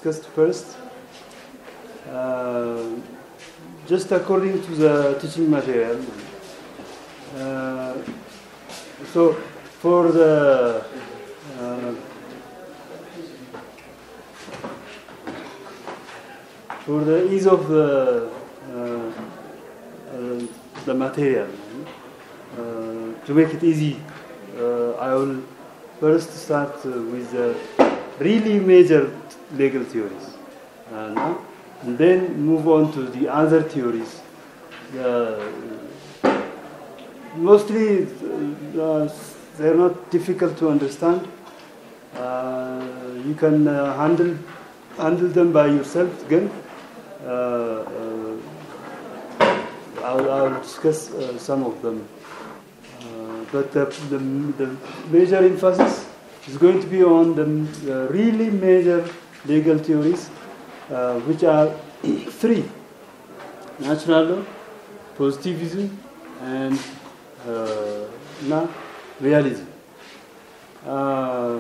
discussed first. Uh, just according to the teaching material. Uh, so for the uh, for the ease of the uh, uh, the material uh, to make it easy, uh, I will first start uh, with the really major legal theories, uh, no? and then move on to the other theories. Uh, mostly, uh, they're not difficult to understand. Uh, you can uh, handle handle them by yourself again. Uh, uh, I'll, I'll discuss uh, some of them. Uh, but the, the, the major emphasis is going to be on the uh, really major legal theories, uh, which are three natural law, positivism, and uh, na realism. Uh,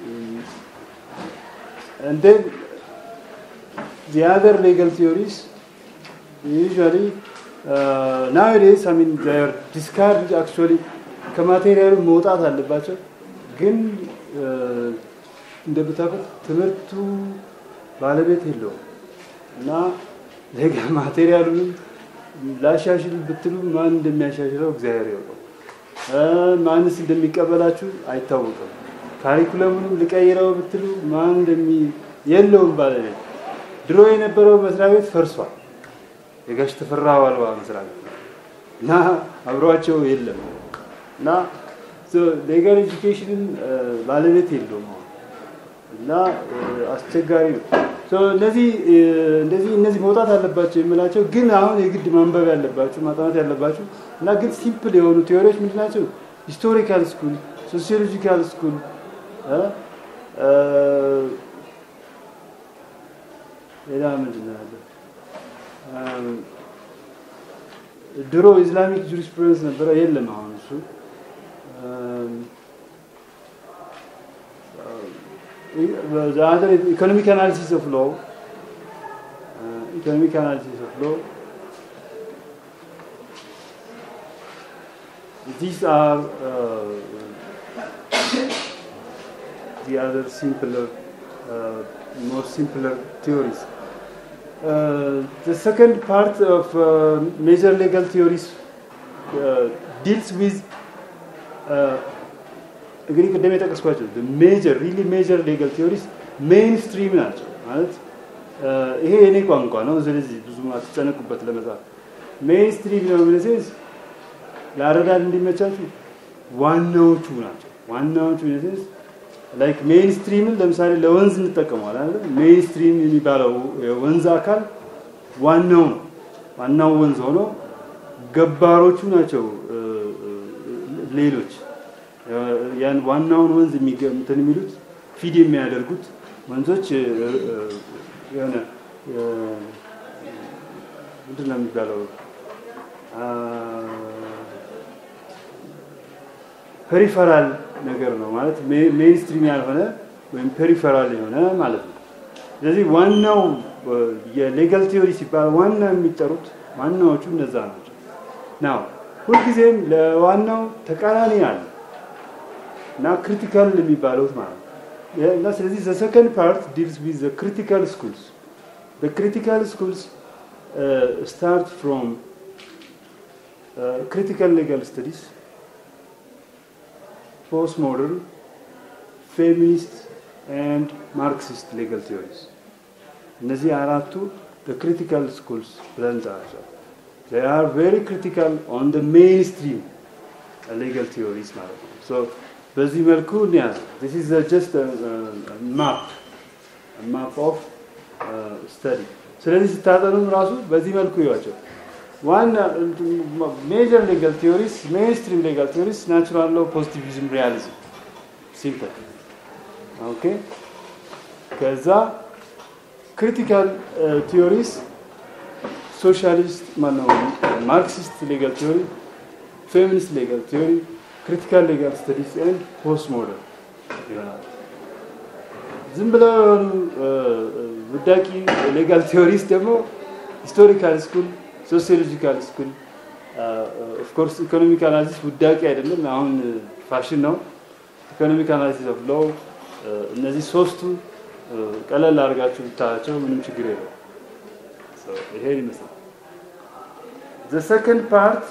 and then the other legal theories usually uh, nowadays I mean they are discarded actually ከማቴሪያሉ መውጣት አለባቸው ግን እንደምታውቁት ትምህርቱ ባለቤት የለውም እና ሌጋ ማቴሪያሉንም ላሻሽል ብትሉ ማን እንደሚያሻሽለው እግዚአብሔር ያውቀው ማንስ እንደሚቀበላችሁ አይታወቅም ካሪኩለሙንም ልቀይረው ብትሉ ማን እንደሚ የለውም ባለቤት ድሮ የነበረው መስሪያ ቤት ፈርሷል የጋሽ ተፈራ ዋልዋ መስሪያ ቤት እና አብሯቸው የለም እና ሌጋል ኤጁኬሽንን ባለቤት የለውም እና አስቸጋሪ ነው እነዚህ እንደዚህ እነዚህ መውጣት አለባቸው የምላቸው ግን አሁን የግድ ማንበብ ያለባቸው ማጥናት ያለባቸው እና ግን ሲምፕል የሆኑ ቴዎሪዎች ምንድን ናቸው? ሂስቶሪካል ስኩል፣ ሶሲዮሎጂካል ስኩል ሌላ ምንድን ነው ያለ? ድሮ ኢስላሚክ ጁሪስፕሩደንስ ነበረ፣ የለም አሁን እሱ the other is economic analysis of law. Uh, economic analysis of law. These are uh, the other simpler, uh, more simpler theories. Uh, the second part of uh, major legal theories uh, deals with uh, እንግዲህ ቅድም የጠቀስኳቸው ሜጀር ሪሊ ሜጀር ሌጋል ቲዮሪስ ሜይን ስትሪም ናቸው ማለት ይሄ የኔ ቋንቋ ነው ስለዚህ ብዙ አትጨነቁበት ለመጻፍ ሜይን ስትሪም ነው ሚነሴንስ ለአረዳድ እንዲመቻችሁ ዋናዎቹ ናቸው ዋናዎቹ ሚነሴንስ ላይክ ሜይን ስትሪምን ለምሳሌ ለወንዝ እንጠቀመዋል አለ ሜይን ስትሪም የሚባለው የወንዝ አካል ዋናው ነው ዋናው ወንዝ ሆኖ ገባሮቹ ናቸው ሌሎች ያን ዋናውን ወንዝ እንትን የሚሉት ፊድ የሚያደርጉት ወንዞች የሆነ ምንድን ነው የሚባለው ፔሪፈራል ነገር ነው ማለት ሜንስትሪም ያልሆነ ወይም ፔሪፈራል የሆነ ማለት ነው። ስለዚህ ዋናው የሌጋል ቲዮሪ ሲባል ዋና የሚጠሩት ዋናዎቹ እነዛ ናቸው። ናው ሁልጊዜም ለዋናው ተቃራኒ አለ እና ክሪቲካል የሚባሉት ማለት ነው። እና ስለዚህ ዘ ሰከንድ ፓርት ዲልስ ዊዝ ዘ ክሪቲካል ስኩልስ ዘ ክሪቲካል ስኩልስ ስታርት ፍሮም ክሪቲካል ሌጋል ስተዲስ ፖስት ሞደርን ፌሚኒስት ኤንድ ማርክሲስት ሌጋል ቲዮሪስ እነዚህ አራቱ ክሪቲካል ስኩልስ ብለን እንጠራቸዋለን። they are very critical on the mainstream legal theories ማለት ነው። so በዚህ መልኩ እንያዝ this is a just a, a map a map of uh, study ስለዚህ ስታጠኑም ራሱ በዚህ መልኩ ይዋቸው ዋና ሜጀር ሌጋል ቲዮሪስ ሜንስትሪም ሌጋል ቲዮሪስ ናቹራል ሎ ፖዚቲቪዝም ሪያሊዝም ሲምፕል ኦኬ ከዛ ክሪቲካል ቲዮሪስ ሶሻሊስት ማነው ማርክሲስት ሌጋል ቲዮሪ ፌሚኒስት ሌጋል ቲዮሪ ክሪቲካል ሌጋል ስተዲስ ኤንድ ፖስት ሞደርን ይሆናል ዝም ብለው የሆኑ ውዳቂ ሌጋል ቴዎሪስ ደግሞ ሂስቶሪካል ስኩል፣ ሶሲዮሎጂካል ስኩል ኦፍኮርስ ኢኮኖሚክ አናሊሲስ ውዳቂ አይደለም፣ አሁን ፋሽን ነው። ኢኮኖሚክ አናሊሲስ ኦፍ ሎው እነዚህ ሶስቱ ቀለል አድርጋችሁ ብታያቸው ምንም ችግር የለው። ይሄን ይመስላል። ዘ ሰከንድ ፓርት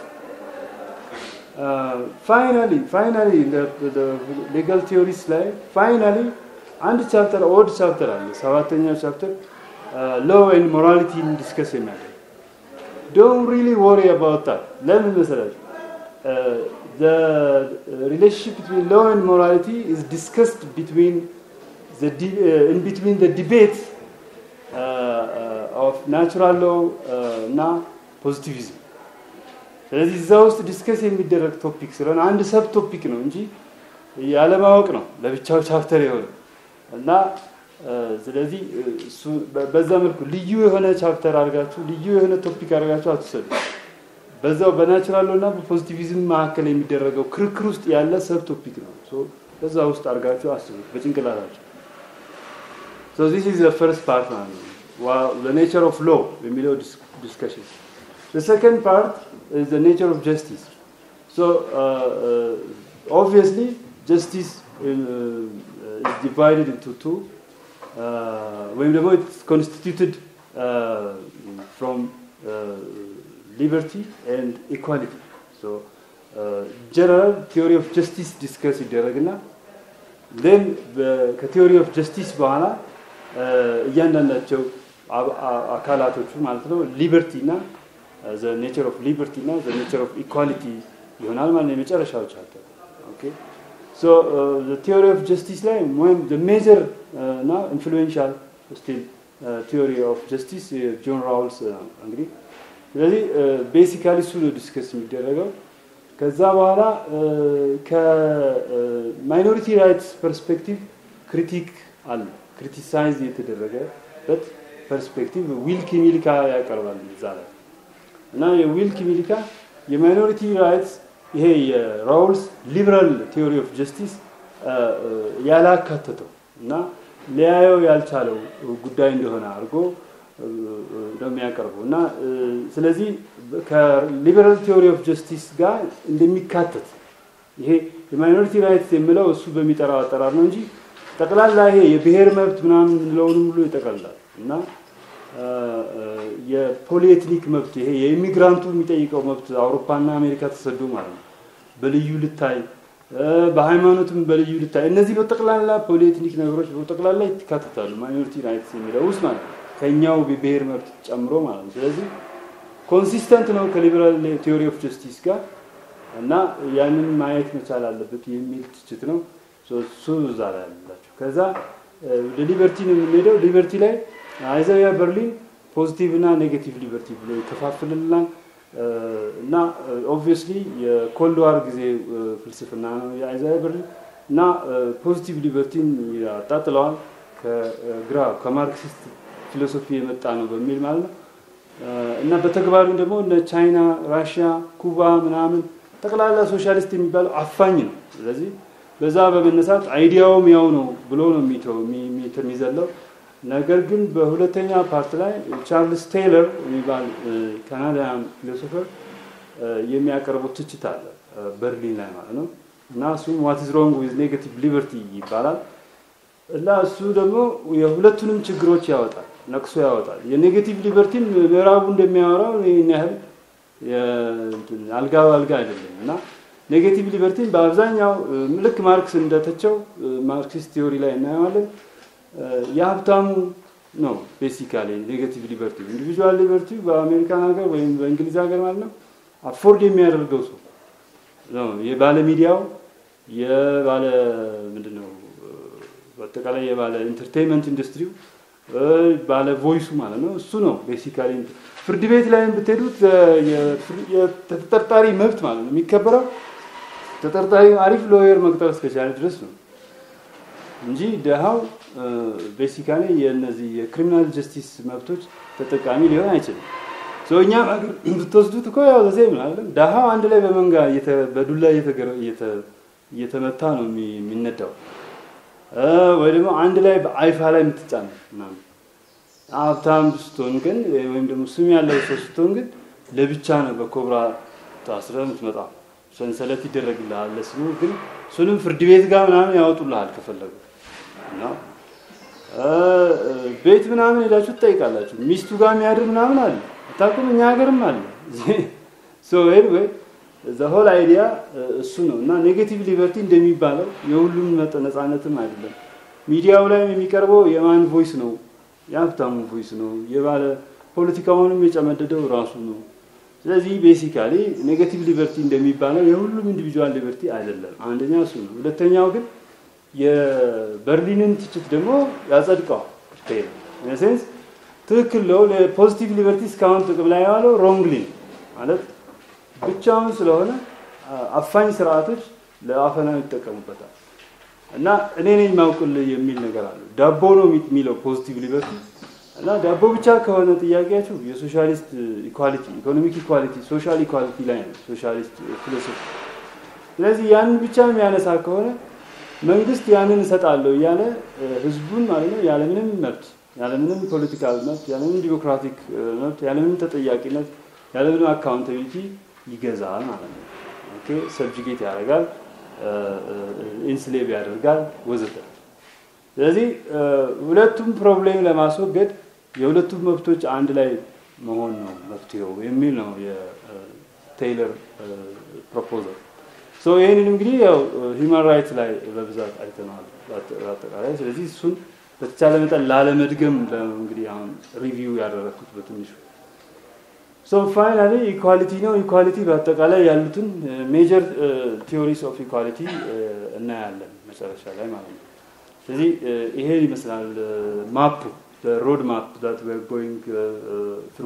ፋይናሊ ፋይናሊ ሌጋል ቲዮሪስ ላይ ፋይናሊ አንድ ቻፕተር ኦድ ቻፕተር አለ። ሰባተኛው ቻፕተር ሎው ኤንድ ሞራሊቲን ዲስከስ የሚያደርግ ዶንት ሪሊ ወሪ አባውት ዳት። ለምን መሰላችሁ? the relationship between law and morality is discussed between the uh, in between the debate uh, uh, of natural law እና ፖዚቲቪዝም ስለዚህ እዛ ውስጥ ዲስከስ የሚደረግ ቶፒክ ስለሆነ አንድ ሰብ ቶፒክ ነው እንጂ ያለማወቅ ነው ለብቻው ቻፕተር የሆነ እና ስለዚህ እሱ በዛ መልኩ ልዩ የሆነ ቻፕተር አድርጋችሁ ልዩ የሆነ ቶፒክ አድርጋችሁ አትውሰዱ። በዛው በናቹራል እና በፖዚቲቪዝም መካከል የሚደረገው ክርክር ውስጥ ያለ ሰብ ቶፒክ ነው። በዛ ውስጥ አድርጋችሁ አስቡት በጭንቅላታችሁ። ሶ ዚስ ኢዝ ዘ ፈርስት ፓርት ማለት ነው። the nature of law የሚለው ዲስከሽን The second part is the nature of justice. So, uh, uh, obviously, justice in, uh, is divided into two. ወይም ደግሞ it's constituted from liberty and equality. So, general theory of justice discuss ይደረግና then ከቲዮሪ ኦፍ ጀስቲስ በኋላ እያንዳንዳቸው አካላቶቹ ማለት ነው ሊበርቲ እና ዘ ኔቸር ኦፍ ሊበርቲ እና ዘ ኔቸር ኦፍ ኢኳሊቲ ይሆናል ማለት ነው የመጨረሻው ቻፕተር ኦኬ ሶ ዘ ቲዮሪ ኦፍ ጀስቲስ ላይ ወይም ዘ ሜጀር እና ኢንፍሉዌንሻል ስቲል ቲዮሪ ኦፍ ጀስቲስ ጆን ራውልስ እንግዲህ ስለዚህ ቤሲካሊ እሱ ነው ዲስከስ የሚደረገው ከዛ በኋላ ከማይኖሪቲ ራይትስ ፐርስፔክቲቭ ክሪቲክ አለ ክሪቲሳይዝ የተደረገበት ፐርስፔክቲቭ ዊልኪ ሚልካ ያቀርባል እዛ ላይ እና የዊልኪ ሚልካ የማይኖሪቲ ራይትስ ይሄ የራውልስ ሊበራል ቲዮሪ ኦፍ ጀስቲስ ያላካተተው እና ሊያየው ያልቻለው ጉዳይ እንደሆነ አድርጎ ነው የሚያቀርበው እና ስለዚህ ከሊበራል ቲዮሪ ኦፍ ጀስቲስ ጋር እንደሚካተት ይሄ የማይኖሪቲ ራይትስ የሚለው እሱ በሚጠራው አጠራር ነው እንጂ ጠቅላላ ይሄ የብሔር መብት ምናምን የምንለውንም ሁሉ ይጠቀልላል እና የፖሊኤትኒክ መብት ይሄ የኢሚግራንቱ የሚጠይቀው መብት አውሮፓና አሜሪካ ተሰዶ ማለት ነው በልዩ ልታይ በሃይማኖትም በልዩ ልታይ እነዚህ በጠቅላላ ፖሊኤትኒክ ነገሮች በጠቅላላ ይካተታሉ ማይኖሪቲ ራይትስ የሚለው ውስጥ ማለት ነው ከኛው ብሔር መብት ጨምሮ ማለት ነው ስለዚህ ኮንሲስተንት ነው ከሊበራል ቲዮሪ ኦፍ ጀስቲስ ጋር እና ያንን ማየት መቻል አለበት የሚል ትችት ነው እሱ እዛ ላይ ያላቸው ከዛ ወደ ሊበርቲ ነው የምንሄደው ሊበርቲ ላይ አይዛያ በርሊን ፖዚቲቭ እና ኔጌቲቭ ሊበርቲ ብሎ ይከፋፍልልናል እና ኦብቪየስሊ የኮልድ ዋር ጊዜ ፍልስፍና ነው የአይዛያ በርሊን እና ፖዚቲቭ ሊበርቲን ያጣጥለዋል ከግራ ከማርክሲስት ፊሎሶፊ የመጣ ነው በሚል ማለት ነው እና በተግባሩ ደግሞ እነ ቻይና ራሽያ ኩባ ምናምን ጠቅላላ ሶሻሊስት የሚባለው አፋኝ ነው ስለዚህ በዛ በመነሳት አይዲያውም ያው ነው ብሎ ነው የሚተው የሚዘለው ነገር ግን በሁለተኛ ፓርት ላይ ቻርልስ ቴይለር የሚባል ካናዳያን ፊሎሶፈር የሚያቀርቡት ትችት አለ በርሊን ላይ ማለት ነው እና እሱም ዋት ኢዝ ሮንግ ዊዝ ኔጋቲቭ ሊበርቲ ይባላል እና እሱ ደግሞ የሁለቱንም ችግሮች ያወጣል ነቅሶ ያወጣል የኔጌቲቭ ሊበርቲን ምዕራቡ እንደሚያወራው ይህን ያህል አልጋ አልጋ አይደለም እና ኔጌቲቭ ሊበርቲን በአብዛኛው ልክ ማርክስ እንደተቸው ማርክሲስት ቲዮሪ ላይ እናየዋለን የሀብታሙ ነው ቤሲካሊ ኔጌቲቭ ሊበርቲ ኢንዲቪጁዋል ሊበርቲ በአሜሪካን ሀገር ወይም በእንግሊዝ ሀገር ማለት ነው አፎርድ የሚያደርገው ሰው የባለ ሚዲያው የባለ ምንድን ነው በአጠቃላይ የባለ ኢንተርቴንመንት ኢንዱስትሪው ባለ ቮይሱ ማለት ነው እሱ ነው ቤሲካሊ ፍርድ ቤት ላይም ብትሄዱት የተጠርጣሪ መብት ማለት ነው የሚከበረው ተጠርጣሪ አሪፍ ሎየር መቅጠር እስከቻለ ድረስ ነው እንጂ ደሃው ቤሲካሊ የእነዚህ የክሪሚናል ጀስቲስ መብቶች ተጠቃሚ ሊሆን አይችልም እኛ ሀገር ብትወስዱት እኮ ያው ዘዜ ምናለም ደሃው አንድ ላይ በመንጋ በዱላ እየተመታ ነው የሚነዳው ወይ ደግሞ አንድ ላይ በአይፋ ላይ የምትጫን ምናምን። ሀብታም ስትሆን ግን ወይም ደግሞ ስም ያለው ሰው ስትሆን ግን ለብቻ ነው በኮብራ ታስረ የምትመጣ ሰንሰለት ይደረግልሃል ለስሙ ግን እሱንም ፍርድ ቤት ጋር ምናምን ያወጡልሃል ከፈለጉ እና ቤት ምናምን ሄዳችሁ ትጠይቃላችሁ። ሚስቱ ጋር የሚያድር ምናምን አለ አታውቁም? እኛ ሀገርም አለ። ሶ ኤኒዌይ ዘ ሆል አይዲያ እሱ ነው እና ኔጌቲቭ ሊበርቲ እንደሚባለው የሁሉም ነፃነትም አይደለም። ሚዲያው ላይም የሚቀርበው የማን ቮይስ ነው? የሀብታሙ ቮይስ ነው። የባለ ፖለቲካውንም የጨመደደው ራሱ ነው። ስለዚህ ቤሲካሊ ኔጌቲቭ ሊበርቲ እንደሚባለው የሁሉም ኢንዲቪጁዋል ሊበርቲ አይደለም። አንደኛ እሱ ነው። ሁለተኛው ግን የበርሊንን ትችት ደግሞ ያጸድቀዋል። ሴንስ ትክክል ነው። ለፖዚቲቭ ሊበርቲ እስካሁን ጥቅም ላይ የዋለው ሮንግሊ ማለት ብቻውን ስለሆነ አፋኝ ስርዓቶች ለአፈና ይጠቀሙበታል እና እኔ ነኝ ማውቅልህ የሚል ነገር አለ። ዳቦ ነው የሚለው ፖዚቲቭ ሊበርቲ እና ዳቦ ብቻ ከሆነ ጥያቄያችሁ የሶሻሊስት ኢኳሊቲ፣ ኢኮኖሚክ ኢኳሊቲ፣ ሶሻል ኢኳሊቲ ላይ ነው ሶሻሊስት ፊሎሶፊ። ስለዚህ ያንን ብቻ የሚያነሳ ከሆነ መንግስት ያንን እሰጣለሁ እያለ ህዝቡን ማለት ነው ያለምንም መብት ያለምንም ፖለቲካል መብት ያለምንም ዲሞክራቲክ መብት ያለምንም ተጠያቂነት ያለምንም አካውንታቢሊቲ ይገዛል ማለት ነው። ኦኬ ሰብጅጌት ያደርጋል፣ ኢንስሌቭ ያደርጋል ወዘተ። ስለዚህ ሁለቱም ፕሮብሌም ለማስወገድ የሁለቱም መብቶች አንድ ላይ መሆን ነው መፍትሄው የሚል ነው የቴይለር ፕሮፖዛል። ሶ ይህንን እንግዲህ ያው ሂውማን ራይትስ ላይ በብዛት አይተነዋል በአጠቃላይ። ስለዚህ እሱን በተቻለ መጠን ላለመድገም እንግዲህ አሁን ሪቪው ያደረግኩት በትንሹ። ሶ ፋይናሊ ኢኳሊቲ ነው። ኢኳሊቲ በአጠቃላይ ያሉትን ሜጀር ቲዮሪስ ኦፍ ኢኳሊቲ እናያለን መጨረሻ ላይ ማለት ነው። ስለዚህ ይሄ ይመስላል ማፑ ሮድ ማፕ ዛት ዌር ጎይንግ ትሩ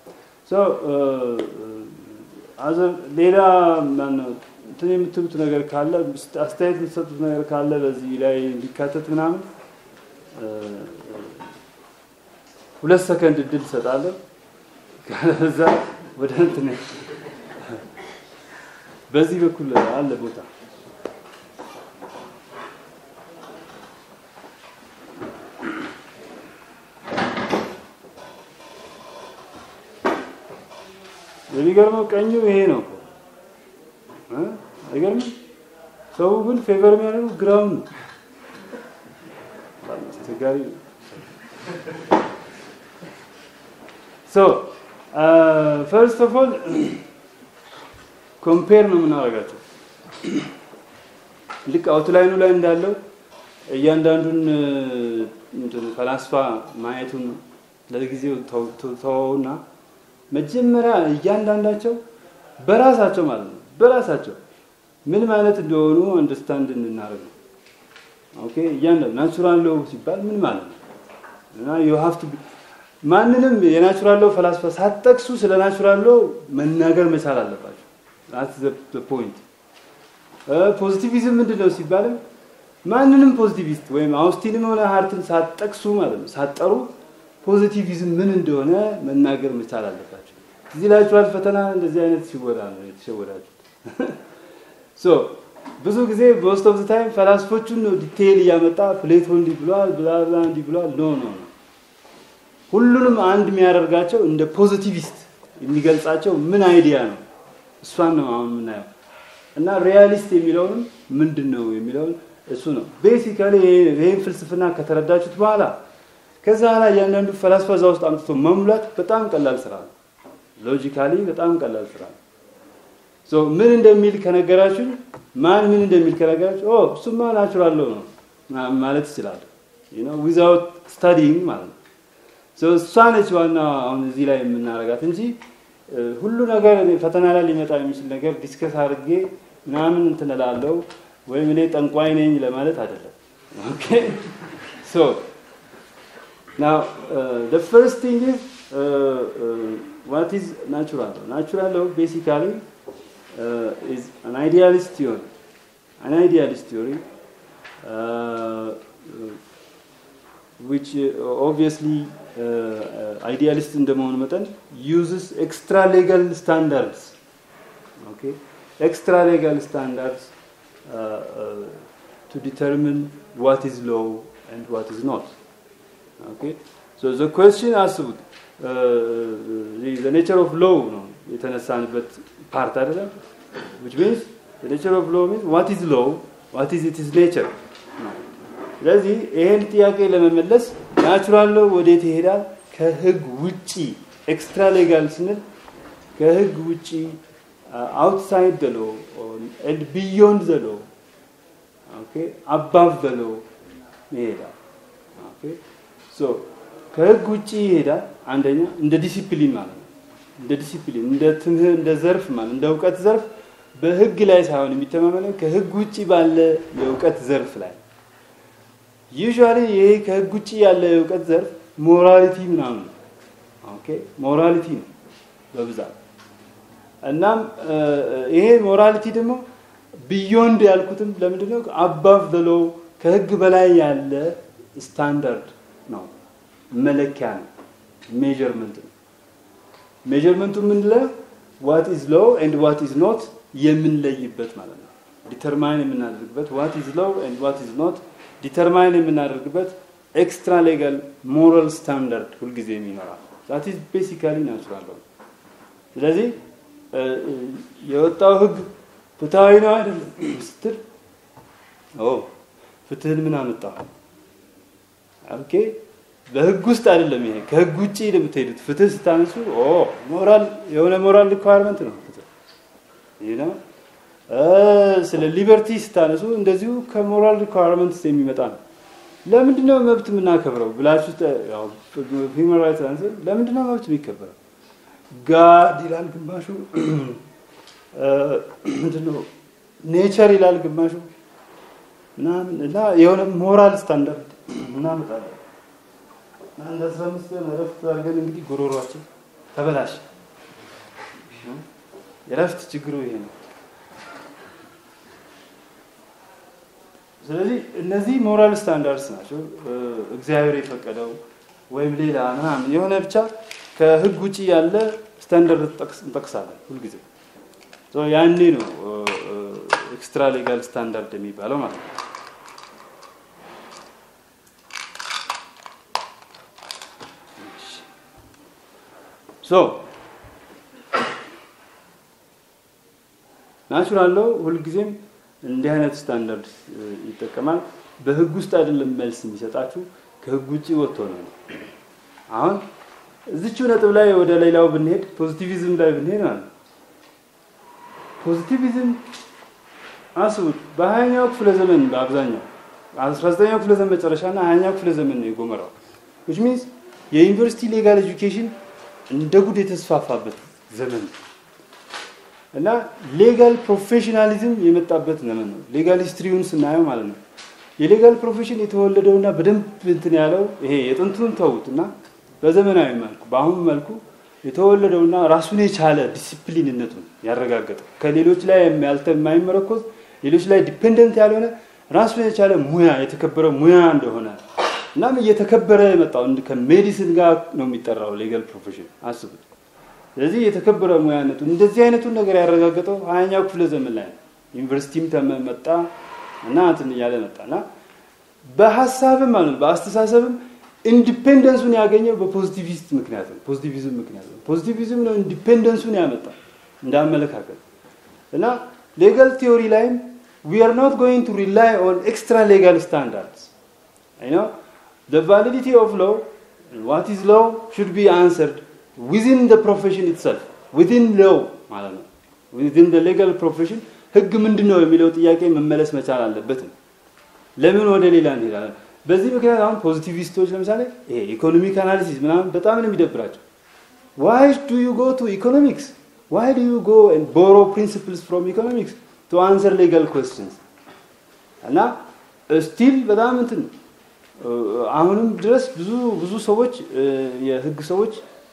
ሌላ እንትን የምትሉት ነገር ካለ አስተያየት የምትሰጡት ነገር ካለ በዚህ ላይ እንዲካተት ምናምን ሁለት ሰከንድ እድል እሰጣለሁ። ከዛ ወደ እንትን በዚህ በኩል አለ ቦታ የሚገርመው ቀኙ ይሄ ነው እኮ አይገርምም? ሰው ግን ፌቨር የሚያደርገው ግራውን ነው። አስቸጋሪ ነው። ሶ ፈርስት ኦፍ ኦል ኮምፔር ነው የምናደርጋቸው። ልክ አውትላይኑ ላይ እንዳለው እያንዳንዱን ፈላስፋ ማየቱን ለጊዜው ተወውና መጀመሪያ እያንዳንዳቸው በራሳቸው ማለት ነው በራሳቸው ምንም አይነት እንደሆኑ አንደርስታንድ እንድናደርግ ነው። ኦኬ እያንዳንዱ ናቹራል ሎው ሲባል ምን ማለት ነው እና ዩ ሃቭ ቱ ማንንም የናቹራል ሎው ፈላስፋ ሳትጠቅሱ ስለ ናቹራል ሎው መናገር መቻል አለባቸው። that's the point ፖዚቲቪዝም ምንድን ነው ሲባልም ማንንም ፖዚቲቪስት ወይም አውስቲንም ሆነ ሃርትን ሳትጠቅሱ ማለት ነው ሳትጠሩ ፖዚቲቪዝም ምን እንደሆነ መናገር መቻል አለባቸው። እዚህ ላችኋል ፈተና እንደዚህ አይነት ሲወዳ ነው የተሸወዳችሁት። ሶ ብዙ ጊዜ ሞስት ኦፍ ታይም ፈላስፎቹን ነው ዲቴይል እያመጣ ፕሌቶ እንዲህ ብሏል ብላ ብላ እንዲህ ብሏል። ኖ ኖ ኖ ሁሉንም አንድ የሚያደርጋቸው እንደ ፖዚቲቪስት የሚገልጻቸው ምን አይዲያ ነው? እሷን ነው አሁን የምናየው እና ሪያሊስት የሚለውንም ምንድን ነው የሚለውን እሱ ነው ቤሲካሊ ይህን ፍልስፍና ከተረዳችሁት በኋላ ከዛ ላይ እያንዳንዱ ፈላስፋ እዛ ውስጥ አምጥቶ መሙላት በጣም ቀላል ስራ ነው። ሎጂካሊ በጣም ቀላል ስራ ነው። ሶ ምን እንደሚል ከነገራችሁ ማን ምን እንደሚል ከነገራችሁ ኦ እሱማ ናቹራል ነው ማለት ይችላል። ዩ ኖ ዊዛውት ስታዲንግ ማለት ነው። ሶ እሷ ነች ዋና አሁን እዚህ ላይ የምናረጋት እንጂ ሁሉ ነገር ፈተና ላይ ሊመጣ የሚችል ነገር ዲስከስ አድርጌ ምናምን እንትን እላለሁ ወይም እኔ ጠንቋይ ነኝ ለማለት አይደለም። ኦኬ ሶ Now, uh, the first thing is uh, uh, what is natural law? Natural law basically uh, is an idealist theory. An idealist theory, uh, which uh, obviously uh, uh, idealist እንደመሆኑ መጠን uses extra legal standards. Okay, extra legal standards uh, uh, to determine what is law and what is not. Okay? So the question አስቡት the nature of law ነው የተነሳንበት ፓርት አይደለም which means the nature of law means what is law what is its nature ነው ስለዚህ ይሄን ጥያቄ ለመመለስ ናቹራል ሎው ወዴት ይሄዳል ከህግ ውጪ ኤክስትራ ሌጋል ስንል ከህግ ውጪ አውትሳይድ ዘ ሎው ኤንድ ቢዮንድ ዘ ሎው ኦኬ አባቭ ዘ ሎው ይሄዳል ኦኬ ሶ ከህግ ውጪ ይሄዳል አንደኛ እንደ ዲሲፕሊን ማለት ነው እንደ ዲሲፕሊን እንደ ትምህርት እንደ ዘርፍ ማለት እንደ እውቀት ዘርፍ በህግ ላይ ሳይሆን የሚተማመነው ከህግ ውጪ ባለ የእውቀት ዘርፍ ላይ ዩዥዋሊ ይሄ ከህግ ውጪ ያለ የእውቀት ዘርፍ ሞራሊቲ ምናምን ነው ኦኬ ሞራሊቲ ነው በብዛት እናም ይሄ ሞራሊቲ ደግሞ ቢዮንድ ያልኩትም ለምንድን ነው አባቭ ዘ ሎው ከህግ በላይ ያለ ስታንዳርድ ነው መለኪያ ነው ሜጀርመንት ነው ሜጀርመንቱ ምንድነው ዋት ኢዝ ሎው ኤንድ ዋት ኢዝ ኖት የምንለይበት ማለት ነው ዲተርማይን የምናደርግበት ዋት ኢዝ ሎው ኤንድ ዋት ኢዝ ኖት ዲተርማይን የምናደርግበት ኤክስትራ ሌጋል ሞራል ስታንዳርድ ሁልጊዜ ይኖራል ዛት ኢዝ ቤሲካሊ ናቹራል ሎው ስለዚህ የወጣው ህግ ፍትሃዊ ነው አይደለም ስትል ኦ ፍትህን ምን አመጣው ኦኬ በህግ ውስጥ አይደለም ይሄ ከህግ ውጪ የምትሄዱት ፍትህ ስታነሱ ኦ ሞራል የሆነ ሞራል ሪኳየርመንት ነው ፍትህ ይህ ነው ስለ ሊበርቲ ስታነሱ እንደዚሁ ከሞራል ሪኳየርመንት የሚመጣ ነው ለምንድን ነው መብት የምናከብረው ብላችሁ ሂውማን ራይትስ አንስር ለምንድን ነው መብት የሚከበረው ጋድ ይላል ግማሹ ምንድነው ኔቸር ይላል ግማሹ ምናምን እና የሆነ ሞራል ስታንዳርድ እናመጣለን አንድ አስራ አምስት ቀን እረፍት አድርገን እንግዲህ ጉሮሯችን ተበላሽ የረፍት ችግሩ ይሄ ነው ስለዚህ እነዚህ ሞራል ስታንዳርድስ ናቸው እግዚአብሔር የፈቀደው ወይም ሌላ ምናምን የሆነ ብቻ ከህግ ውጭ ያለ ስታንዳርድ እንጠቅሳለን ሁልጊዜ ያኔ ነው ኤክስትራ ሌጋል ስታንዳርድ የሚባለው ማለት ነው ሶ ናቹራል ሎው ሁልጊዜም እንዲህ አይነት ስታንዳርድ ይጠቀማል በህግ ውስጥ አይደለም መልስ የሚሰጣችሁ ከህግ ውጭ ወጥቶ ነው አሁን እዚችው ነጥብ ላይ ወደ ሌላው ብንሄድ ፖዚቲቪዝም ላይ ብንሄድ ማለት ፖዚቲቪዝም አስቡት በሀያኛው ክፍለ ዘመን በአብዛኛው አስራ ዘጠኛው ክፍለ ዘመን መጨረሻ እና ሀያኛው ክፍለ ዘመን ነው የጎመራው ዊች ሚንስ የዩኒቨርሲቲ ሌጋል ኤጁኬሽን እንደ ጉድ የተስፋፋበት ዘመን ነው እና ሌጋል ፕሮፌሽናሊዝም የመጣበት ዘመን ነው ሌጋል ሂስትሪውን ስናየው ማለት ነው የሌጋል ፕሮፌሽን የተወለደውና በደንብ እንትን ያለው ይሄ የጥንቱን ተዉት እና በዘመናዊ መልኩ በአሁኑ መልኩ የተወለደውና ራሱን የቻለ ዲሲፕሊንነቱን ያረጋገጠው ከሌሎች ላይ ያልተ የማይመረኮዝ ሌሎች ላይ ዲፔንደንት ያልሆነ ራሱን የቻለ ሙያ የተከበረ ሙያ እንደሆነ እናም እየተከበረ የመጣው ከሜዲሲን ጋር ነው የሚጠራው ሌጋል ፕሮፌሽን አስቡት ስለዚህ የተከበረ ሙያነቱ እንደዚህ አይነቱን ነገር ያረጋገጠው ሀያኛው ክፍለ ዘመን ላይ ነው ዩኒቨርሲቲም ተመጣ እና እንትን እያለ መጣ እና በሀሳብም ማለት በአስተሳሰብም ኢንዲፔንደንሱን ያገኘው በፖዚቲቪስት ምክንያት ነው ፖዚቲቪዝም ምክንያት ነው ፖዚቲቪዝም ነው ኢንዲፔንደንሱን ያመጣ እንዳመለካከት እና ሌጋል ቲዮሪ ላይም we are not going to rely on extra legal standards you know the validity of law what is law should be answered within the profession itself within law ማለት ነው within the legal profession ህግ ምንድን ነው የሚለው ጥያቄ መመለስ መቻል አለበት ለምን ወደ ሌላ እንሄዳለን በዚህ ምክንያት አሁን ፖዚቲቪስቶች ለምሳሌ ይሄ ኢኮኖሚክ አናሊሲስ ምናምን በጣም ነው የሚደብራቸው why do you go to economics why do you go and borrow principles from economics to answer legal questions እና ስቲል በጣም እንትን አሁንም ድረስ ብዙ ብዙ ሰዎች የህግ ሰዎች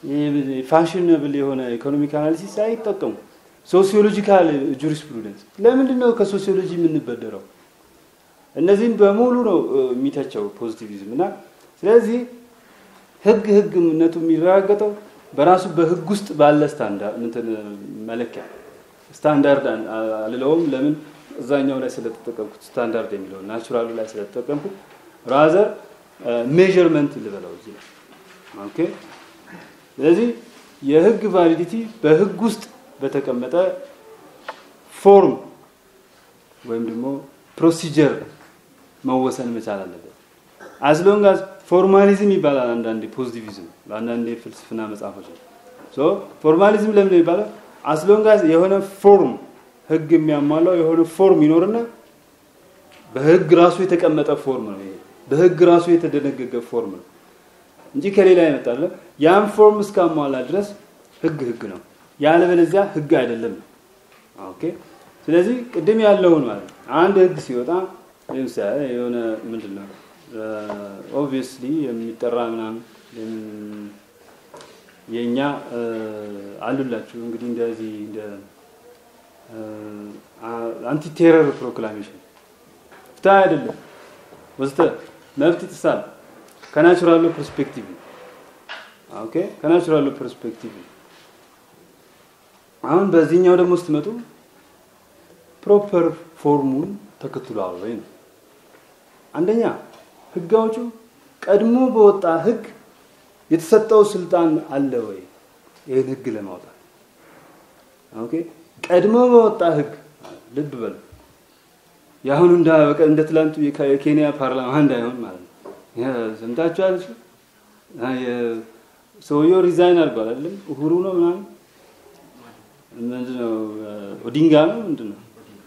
ፋሽነብል የሆነ ኢኮኖሚክ አናሊሲስ አይጠቀሙ ሶሲዮሎጂካል ጁሪስፕሩደንስ ለምንድን ነው ከሶሲዮሎጂ የምንበደረው እነዚህን በሙሉ ነው የሚተቸው ፖዚቲቪዝም እና ስለዚህ ህግ ህግነቱ የሚረጋገጠው በራሱ በህግ ውስጥ ባለ ስታንዳርድ እንትን መለኪያ ስታንዳርድ አልለውም ለምን እዛኛው ላይ ስለተጠቀምኩት ስታንዳርድ የሚለውን ናቹራሉ ላይ ስለተጠቀምኩት ራዘር ሜዥርመንት ልበለው እዚህ ላይ ኦኬ። ስለዚህ የህግ ቫሊዲቲ በህግ ውስጥ በተቀመጠ ፎርም ወይም ደግሞ ፕሮሲጀር መወሰን መቻል አለበት። አስሎንግ አዝ ፎርማሊዝም ይባላል አንዳንዴ ፖዚቲቪዝም በአንዳንድ የፍልስፍና መጽሐፎች ነው። ሶ ፎርማሊዝም ለምን ይባላል? አስሎንግ አዝ የሆነ ፎርም ህግ የሚያሟላው የሆነ ፎርም ይኖርና በህግ ራሱ የተቀመጠ ፎርም ነው። ይሄ በህግ ራሱ የተደነገገ ፎርም ነው እንጂ ከሌላ ይመጣል። ያን ፎርም እስካሟላ ድረስ ህግ ህግ ነው፣ ያለበለዚያ ህግ አይደለም። ኦኬ። ስለዚህ ቅድም ያለውን ማለት ነው አንድ ህግ ሲወጣ ለምሳሌ የሆነ ምንድን ነው ኦብቪየስሊ የሚጠራ ምናምን የእኛ አሉላችሁ እንግዲህ እንደዚህ እንደ አንቲ ቴረር ፕሮክላሜሽን ፍትህ አይደለም ወስተ መብት ይጥሳል ከናቹራሉ ፐርስፔክቲቭ ኦኬ ከናቹራሉ ፐርስፔክቲቭ አሁን በዚህኛው ደግሞ ስትመጡ ፕሮፐር ፎርሙን ተከትሏል ወይ ነው አንደኛ ህግ አውጪው ቀድሞ በወጣ ህግ የተሰጠው ስልጣን አለ ወይ ይህን ህግ ለማውጣት ኦኬ ቀድሞ በወጣ ህግ ልብ በሉ የአሁኑ እንደ እንደ ትላንቱ የኬንያ ፓርላማ እንዳይሆን ማለት ነው ሰምታችኋል ሰውየው ሪዛይን አድርጓል አይደለም uhuru ነው ምናምን ምንድነው ኦዲንጋ ነው ምንድነው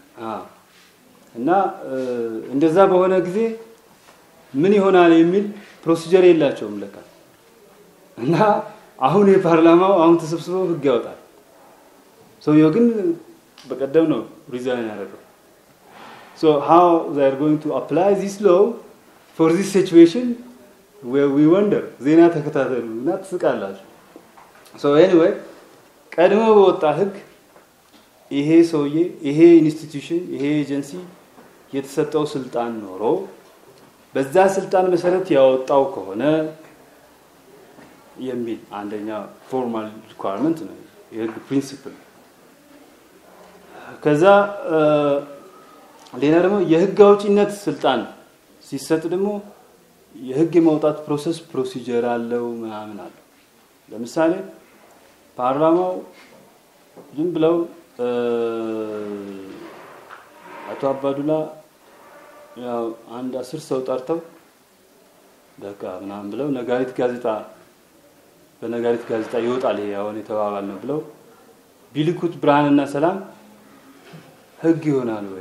እና እንደዛ በሆነ ጊዜ ምን ይሆናል የሚል ፕሮሲጀር የላቸውም ለካ እና አሁን የፓርላማው አሁን ተሰብስበው ህግ ያወጣል ሰውየው ግን በቀደም ነው ሪዛይን ያደረገው so how they are going to apply this law for this situation where we wonder ዜና ተከታተሉ እና ትስቃላችሁ so anyway ቀድሞ በወጣ ህግ ይሄ ሰውዬ ይሄ ኢንስቲትዩሽን ይሄ ኤጀንሲ የተሰጠው ስልጣን ኖሮ በዛ ስልጣን መሰረት ያወጣው ከሆነ የሚል አንደኛ ፎርማል ሪኳርመንት ነው የህግ ፕሪንሲፕል ከዛ ሌላ ደግሞ የህግ አውጪነት ስልጣን ሲሰጥ ደግሞ የህግ የማውጣት ፕሮሰስ ፕሮሲጀር አለው ምናምን አለው ለምሳሌ ፓርላማው ዝም ብለው አቶ አባዱላ ያው አንድ አስር ሰው ጠርተው በቃ ምናምን ብለው ነጋሪት ጋዜጣ በነጋሪት ጋዜጣ ይወጣል ይሄ አሁን የተባባል ነው ብለው ቢልኩት ብርሃንና ሰላም ህግ ይሆናል ወይ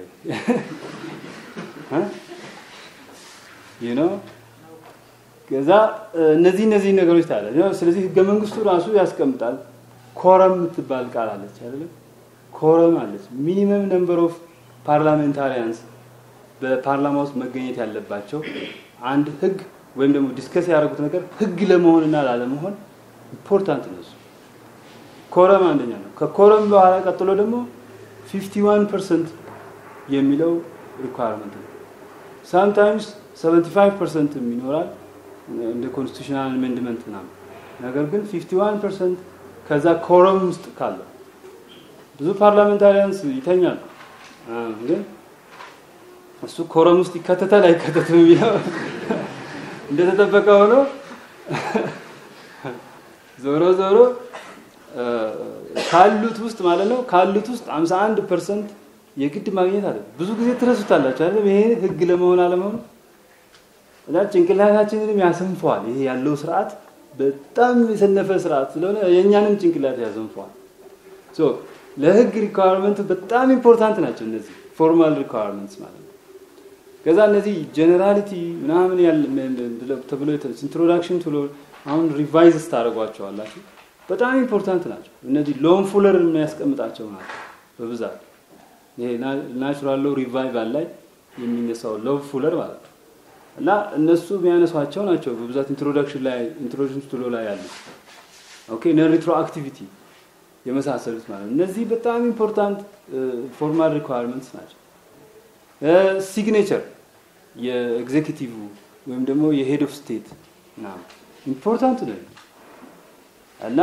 ዩ ኖ ከዛ እነዚህ እነዚህ ነገሮች ታለ ስለዚህ ህገ መንግስቱ ራሱ ያስቀምጣል ኮረም የምትባል ቃል አለች አይደለም ኮረም አለች ሚኒመም ነምበር ኦፍ ፓርላሜንታሪያንስ በፓርላማ ውስጥ መገኘት ያለባቸው አንድ ህግ ወይም ደግሞ ዲስከስ ያደረጉት ነገር ህግ ለመሆንና ላለመሆን ኢምፖርታንት ነው እሱ ኮረም አንደኛ ነው ከኮረም በኋላ ቀጥሎ ደግሞ 51 ፐርሰንት የሚለው ሪኳርመንት ነው ሳምታይምስ 75 ፐርሰንት ይኖራል እንደ ኮንስቲቱሽናል አሜንድመንት ምናምን ነገር ግን 51 ፐርሰንት ከዛ ኮረም ውስጥ ካለ ብዙ ፓርላሜንታሪያንስ ይተኛል ግን እሱ ኮረም ውስጥ ይከተታል አይከተትም የሚለው እንደተጠበቀ ሆኖ ዞሮ ዞሮ ካሉት ውስጥ ማለት ነው ካሉት ውስጥ 51 ፐርሰንት የግድ ማግኘት አለ ብዙ ጊዜ ትረሱታላችሁ አይደል ይሄ ህግ ለመሆን አለመሆኑ እና ጭንቅላታችንንም ያሰንፈዋል ይሄ ያለው ስርዓት በጣም የሰነፈ ስርዓት ስለሆነ የእኛንም ጭንቅላት ያሰንፈዋል ሶ ለህግ ሪኳየርመንት በጣም ኢምፖርታንት ናቸው እነዚህ ፎርማል ሪኳየርመንትስ ማለት ነው ከዛ እነዚህ ጀነራሊቲ ምናምን ተብሎ ኢንትሮዳክሽን ቱሎ አሁን ሪቫይዝ ታደርጓቸዋላችሁ በጣም ኢምፖርታንት ናቸው እነዚህ ሎን ፉለር የሚያስቀምጣቸው ናቸው በብዛት ይሄ ናቹራል ሎ ሪቫይቫል ላይ የሚነሳው ሎቭ ፉለር ማለት ነው እና እነሱ የሚያነሷቸው ናቸው በብዛት ኢንትሮዳክሽን ላይ ኢንትሮዳክሽን ቱሎ ላይ ያሉ ኦኬ ነን ሪትሮአክቲቪቲ የመሳሰሉት ማለት ነው እነዚህ በጣም ኢምፖርታንት ፎርማል ሪኳየርመንትስ ናቸው ሲግኔቸር የኤግዜኪቲቭ ወይም ደግሞ የሄድ ኦፍ ስቴት ምናምን ኢምፖርታንት ነው እና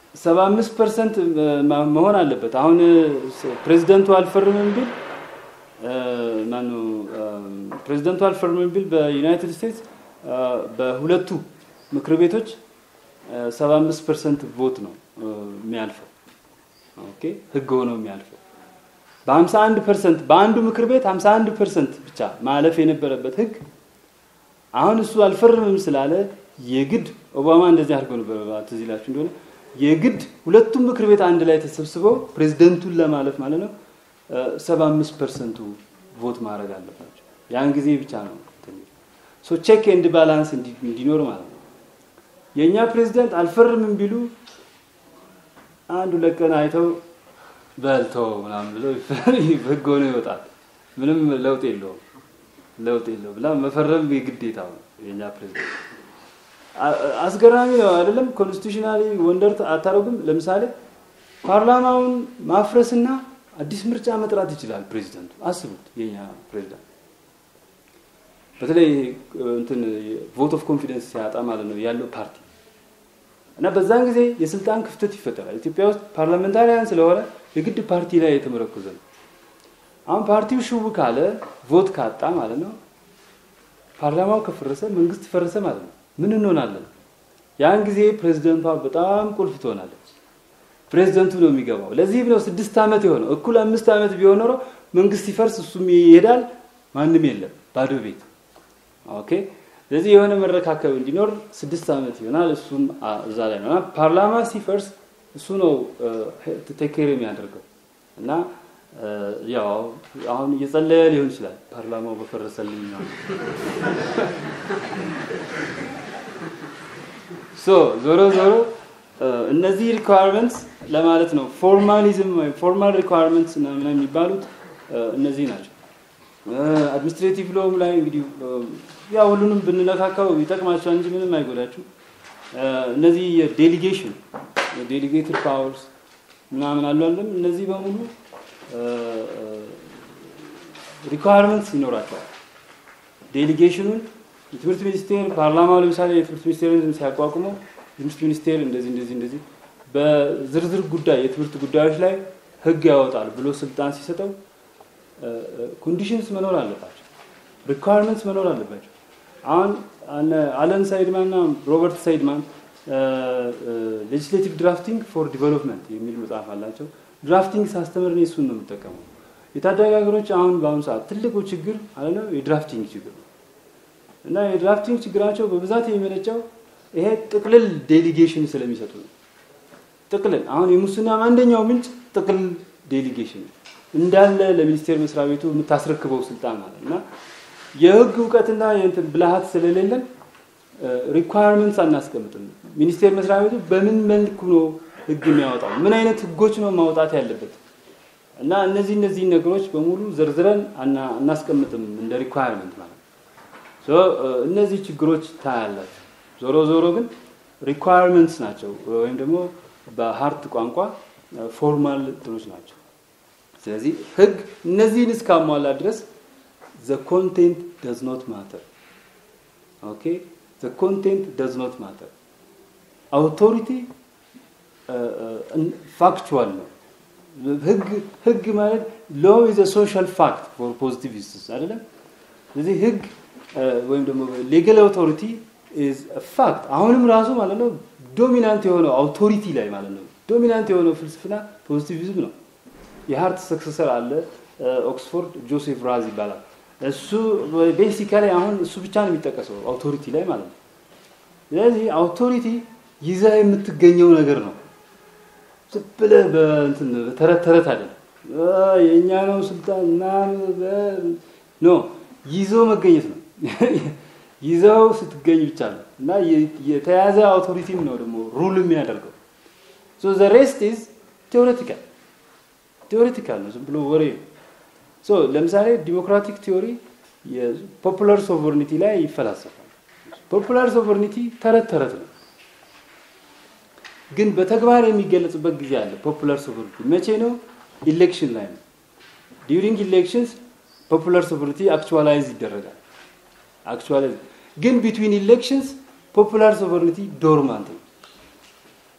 75 ፐርሰንት መሆን አለበት አሁን ፕሬዚደንቱ አልፈርምም ቢል ማነው ፕሬዚደንቷል አልፈርምም ቢል በዩናይትድ ስቴትስ በሁለቱ ምክር ቤቶች 75 ፐርሰንት ቮት ነው የሚያልፈው። ኦኬ ህግ ሆኖ የሚያልፈው በ51 ፐርሰንት በአንዱ ምክር ቤት 51 ፐርሰንት ብቻ ማለፍ የነበረበት ህግ አሁን እሱ አልፈርምም ስላለ የግድ ኦባማ እንደዚህ አድርገው ነበር። ትዝ ይላችሁ እንደሆነ የግድ ሁለቱም ምክር ቤት አንድ ላይ ተሰብስበው ፕሬዚደንቱን ለማለፍ ማለት ነው 75 ፐርሰንቱ ቮት ማድረግ አለባቸው። ያን ጊዜ ብቻ ነው ሶ ቼክ ኤንድ ባላንስ እንዲኖር ማለት ነው። የእኛ ፕሬዚደንት አልፈርምም ቢሉ አንድ ሁለት ቀን አይተው በልተው ምናምን ብለው ህግ ሆኖ ይወጣል። ምንም ለውጥ የለውም ለውጥ የለው ብላ መፈረም የግዴታ ነው የእኛ ፕሬዚደንት። አስገራሚ ነው አይደለም? ኮንስቲቱሽናሊ ወንደር አታረጉም? ለምሳሌ ፓርላማውን ማፍረስና አዲስ ምርጫ መጥራት ይችላል ፕሬዚደንቱ። አስቡት የኛ ፕሬዚዳንት በተለይ እንትን ቮት ኦፍ ኮንፊደንስ ሲያጣ ማለት ነው ያለው ፓርቲ እና በዛን ጊዜ የስልጣን ክፍተት ይፈጠራል። ኢትዮጵያ ውስጥ ፓርላሜንታሪያን ስለሆነ የግድ ፓርቲ ላይ የተመረኮዘ ነው። አሁን ፓርቲው ሽው ካለ ቮት ካጣ ማለት ነው ፓርላማው ከፈረሰ መንግስት ፈረሰ ማለት ነው። ምን እንሆናለን? ያን ጊዜ ፕሬዚደንቷ በጣም ቁልፍ ትሆናለች። ፕሬዚደንቱ ነው የሚገባው። ለዚህ ነው ስድስት ዓመት የሆነው። እኩል አምስት ዓመት ቢሆን ኖሮ መንግስት ሲፈርስ እሱም ይሄዳል፣ ማንም የለም፣ ባዶ ቤት። ኦኬ። ስለዚህ የሆነ መረካከብ እንዲኖር ስድስት ዓመት ይሆናል። እሱም እዛ ላይ ነው። ፓርላማ ሲፈርስ እሱ ነው ቴኬር የሚያደርገው እና ያው አሁን እየጸለየ ሊሆን ይችላል ፓርላማው በፈረሰልኝ ነው። ሶ ዞሮ ዞሮ እነዚህ ሪኳየርመንትስ ለማለት ነው ፎርማሊዝም ወይም ፎርማል ሪኳየርመንትስ ምናምን የሚባሉት እነዚህ ናቸው። አድሚኒስትሬቲቭ ሎም ላይ እንግዲህ ያው ሁሉንም ብንነካካው ይጠቅማቸዋል እንጂ ምንም አይጎዳችሁ። እነዚህ የዴሊጌሽን የዴሊጌትድ ፓወርስ ምናምን አሉ አለም እነዚህ በሙሉ ሪኳየርመንትስ ይኖራቸዋል። ዴሊጌሽኑን የትምህርት ሚኒስቴር ፓርላማው ለምሳሌ የትምህርት ሚኒስቴርን ሲያቋቁመው የትምህርት ሚኒስቴር እንደዚህ እንደዚህ እንደዚህ በዝርዝር ጉዳይ የትምህርት ጉዳዮች ላይ ህግ ያወጣል ብሎ ስልጣን ሲሰጠው ኮንዲሽንስ መኖር አለባቸው፣ ሪኳየርመንትስ መኖር አለባቸው። አሁን አለን ሳይድማን እና ሮበርት ሳይድማን ሌጅስሌቲቭ ድራፍቲንግ ፎር ዲቨሎፕመንት የሚል መጽሐፍ አላቸው። ድራፍቲንግ ሳስተምር እኔ እሱን ነው የምጠቀመው። የታዳጊ ሀገሮች አሁን በአሁኑ ሰዓት ትልቁ ችግር አለ ነው የድራፍቲንግ ችግር ነው እና የድራፍቲንግ ችግራቸው በብዛት የሚመነጨው ይሄ ጥቅልል ዴሊጌሽን ስለሚሰጡ ነው። ጥቅልል አሁን የሙስና አንደኛው ምንጭ ጥቅልል ዴሊጌሽን እንዳለ ለሚኒስቴር መስሪያ ቤቱ የምታስረክበው ስልጣን ማለት እና የህግ እውቀትና የእንትን ብልሃት ስለሌለን ሪኳየርመንትስ አናስቀምጥም። ሚኒስቴር መስሪያ ቤቱ በምን መልኩ ነው ህግ የሚያወጣው? ምን አይነት ህጎች ነው ማውጣት ያለበት? እና እነዚህ እነዚህ ነገሮች በሙሉ ዘርዝረን አናስቀምጥም እንደ ሪኳየርመንት ማለት ነው። እነዚህ ችግሮች ታያላችሁ። ዞሮ ዞሮ ግን ሪኳየርመንትስ ናቸው ወይም ደግሞ በሀርት ቋንቋ ፎርማል እንትኖች ናቸው። ስለዚህ ህግ እነዚህን እስካሟላ ድረስ ዘ ኮንቴንት ደዝ ኖት ማተር ኦኬ ዘ ኮንቴንት ደዝ ኖት ማተር አውቶሪቲ ፋክቹዋል ነው ህግ ህግ ማለት ሎ ኢዝ ሶሻል ፋክት ፎር ፖዚቲቪስትስ አይደለም ስለዚህ ህግ ወይም ደግሞ ሌጋል አውቶሪቲ ኢዝ ፋክት አሁንም ራሱ ማለት ነው ዶሚናንት የሆነው አውቶሪቲ ላይ ማለት ነው ዶሚናንት የሆነው ፍልስፍና ፖዚቲቪዝም ነው የሀርት ሰክሰሰር አለ ኦክስፎርድ ጆሴፍ ራዝ ይባላል እሱ ቤሲካሊ አሁን እሱ ብቻ ነው የሚጠቀሰው አውቶሪቲ ላይ ማለት ነው ስለዚህ አውቶሪቲ ይዛ የምትገኘው ነገር ነው ዝም ብለህ በእንትን በተረት ተረት አይደለም የእኛ ነው ስልጣን ምናምን ኖ ይዞ መገኘት ነው ይዘው ስትገኝ ብቻ ነው እና የተያዘ አውቶሪቲም ነው ደግሞ ሩል የሚያደርገው ሶ ዘ ሬስት ኢዝ ቴዎሬቲካል ቴዎሬቲካል ነው ዝም ብሎ ወሬ ሶ ለምሳሌ ዲሞክራቲክ ቲዮሪ የፖፑላር ሶቨርኒቲ ላይ ይፈላሰፋል ፖፑላር ሶቨርኒቲ ተረት ተረት ነው ግን በተግባር የሚገለጽበት ጊዜ አለ ፖፑላር ሶቨርኒቲ መቼ ነው ኢሌክሽን ላይ ነው ዲዩሪንግ ኢሌክሽንስ ፖፑላር ሶቨርኒቲ አክቹዋላይዝ ይደረጋል አክቹዋላይዝ ግን ቢትዊን ኢሌክሽንስ ፖፑላር ሶቨርኒቲ ዶርማንት ነው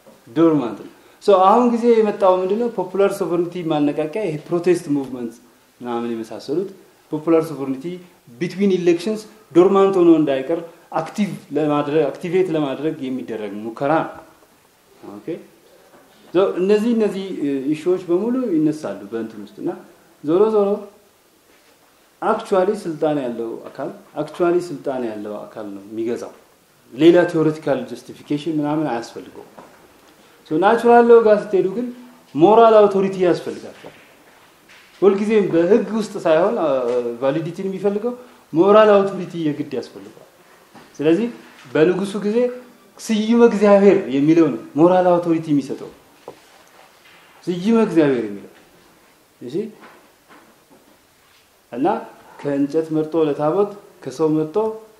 ዶርማንት ነው ሶ አሁን ጊዜ የመጣው ምንድነው ፖፑላር ሶቨርኒቲ ማነቃቂያ ይሄ ፕሮቴስት ሙቭመንት ምናምን የመሳሰሉት ፖፑላር ሶቨርኒቲ ቢትዊን ኢሌክሽንስ ዶርማንት ሆኖ እንዳይቀር አክቲቭ ለማድረግ አክቲቬት ለማድረግ የሚደረግ ሙከራ ነው። ኦኬ እነዚህ እነዚህ ኢሹዎች በሙሉ ይነሳሉ በእንትን ውስጥ እና ዞሮ ዞሮ አክቹዋሊ ስልጣን ያለው አካል አክቹዋሊ ስልጣን ያለው አካል ነው የሚገዛው። ሌላ ቴዎሬቲካል ጀስቲፊኬሽን ምናምን አያስፈልገው። ናቹራል ሎው ጋር ስትሄዱ ግን ሞራል አውቶሪቲ ያስፈልጋቸዋል። ሁልጊዜም በህግ ውስጥ ሳይሆን ቫሊዲቲን የሚፈልገው ሞራል አውቶሪቲ የግድ ያስፈልገዋል። ስለዚህ በንጉሱ ጊዜ ስዩመ እግዚአብሔር የሚለው ነው ሞራል አውቶሪቲ የሚሰጠው ስዩመ እግዚአብሔር የሚለው እሺ እና ከእንጨት መርጦ ለታቦት ከሰው መርጦ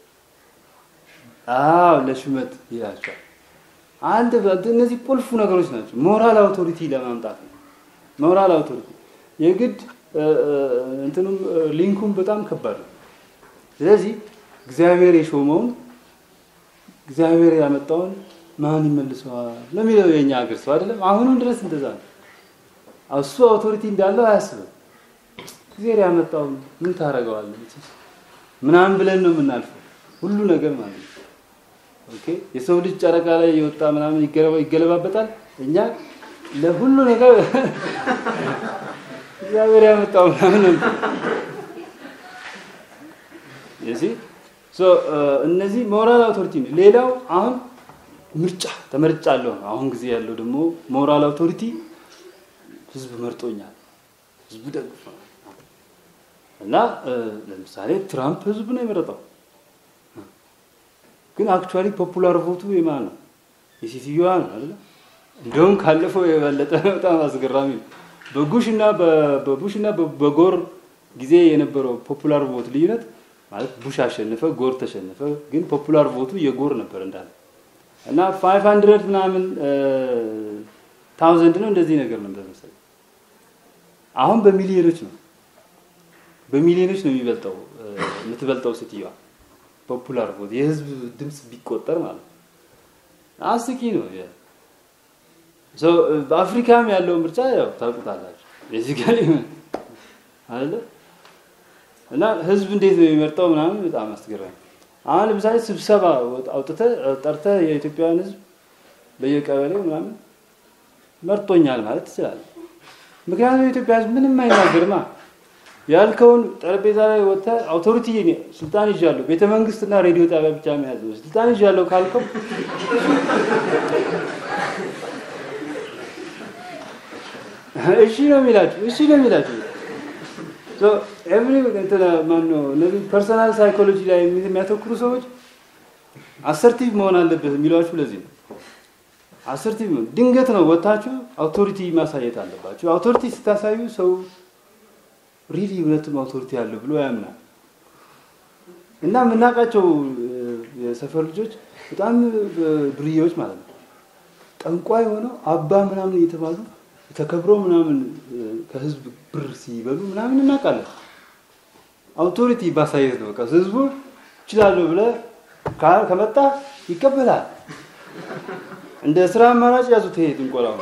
አዎ ለሹመት ይላቸዋል። አንድ እነዚህ ቁልፉ ነገሮች ናቸው። ሞራል አውቶሪቲ ለማምጣት ነው። ሞራል አውቶሪቲ የግድ እንትኑም ሊንኩም በጣም ከባድ ነው። ስለዚህ እግዚአብሔር የሾመውን እግዚአብሔር ያመጣውን ማን ይመልሰዋል ነው የሚለው የኛ ሀገር ሰው አይደለም። አሁንም ድረስ እንደዛ ነው። እሱ አውቶሪቲ እንዳለው አያስብም። እግዚአብሔር ያመጣውን ምን ታደርገዋለህ ምናምን ብለን ነው የምናልፈው ሁሉ ነገር ማለት ነው። ኦኬ የሰው ልጅ ጨረቃ ላይ የወጣ ምናምን ይገለባበጣል። እኛ ለሁሉ ነገር እግዚአብሔር ያመጣው ምናምን ነው። እዚህ ሶ እነዚህ ሞራል አውቶሪቲ ነው። ሌላው አሁን ምርጫ ተመርጫለሁ። አሁን ጊዜ ያለው ደግሞ ሞራል አውቶሪቲ ህዝብ መርጦኛል፣ ህዝብ ደግፎ እና ለምሳሌ ትራምፕ ህዝብ ነው የመረጠው። ግን አክቹዋሊ ፖፑላር ቮቱ የማን ነው? የሴትዮዋ ነው አይደል? እንደውም ካለፈው የበለጠ በጣም አስገራሚ ነው። በቡሽ እና በቡሽ እና በጎር ጊዜ የነበረው ፖፑላር ቮት ልዩነት ማለት ቡሽ አሸነፈ፣ ጎር ተሸነፈ። ግን ፖፑላር ቮቱ የጎር ነበር እንዳለ እና 500 ምናምን ታውዘንድ ነው እንደዚህ ነገር ነበር መሰለኝ። አሁን በሚሊዮኖች ነው በሚሊዮኖች ነው የሚበልጠው የምትበልጠው ሴትዮዋ ፖፑላር ቮት የህዝብ ድምፅ ቢቆጠር ማለት ነው። አስቂ ነው። በአፍሪካም ያለው ምርጫ ያው ታውቁታላችሁ ቤዚካሊ አለ እና ህዝብ እንዴት ነው የሚመርጠው ምናምን በጣም አስገራሚ። አሁን ለምሳሌ ስብሰባ አውጥተህ ጠርተህ የኢትዮጵያውያን ህዝብ በየቀበሌው ምናምን መርጦኛል ማለት ትችላለህ። ምክንያቱም የኢትዮጵያ ህዝብ ምንም አይናገርማ ያልከውን ጠረጴዛ ላይ ወጥተህ አውቶሪቲ ስልጣን ይዣለሁ፣ ቤተ መንግስትና ሬዲዮ ጣቢያ ብቻ መያዝ ነው። ስልጣን ይዣለሁ ካልከው እሺ ነው የሚላችሁ፣ እሺ ነው የሚላችሁ። ኤቭሪ እንትና ማነው እነዚህ ፐርሰናል ሳይኮሎጂ ላይ የሚያተኩሩ ሰዎች አሰርቲቭ መሆን አለበት የሚሏችሁ ለዚህ ነው። አሰርቲቭ ድንገት ነው ወጥታችሁ አውቶሪቲ ማሳየት አለባችሁ። አውቶሪቲ ስታሳዩ ሰው ሪሊ እውነትም አውቶሪቲ ያለው ብሎ ያምናል። እና የምናውቃቸው የሰፈር ልጆች በጣም ዱርዬዎች ማለት ነው። ጠንቋይ ሆነው አባ ምናምን እየተባሉ ተከብሮ ምናምን ከህዝብ ብር ሲበሉ ምናምን እናውቃለን። አውቶሪቲ ባሳየት ነው። በቃ ህዝቡ እችላለሁ ብለህ ከመጣ ይቀበላል። እንደ ስራ አማራጭ ያዙት ይሄ ጥንቆላው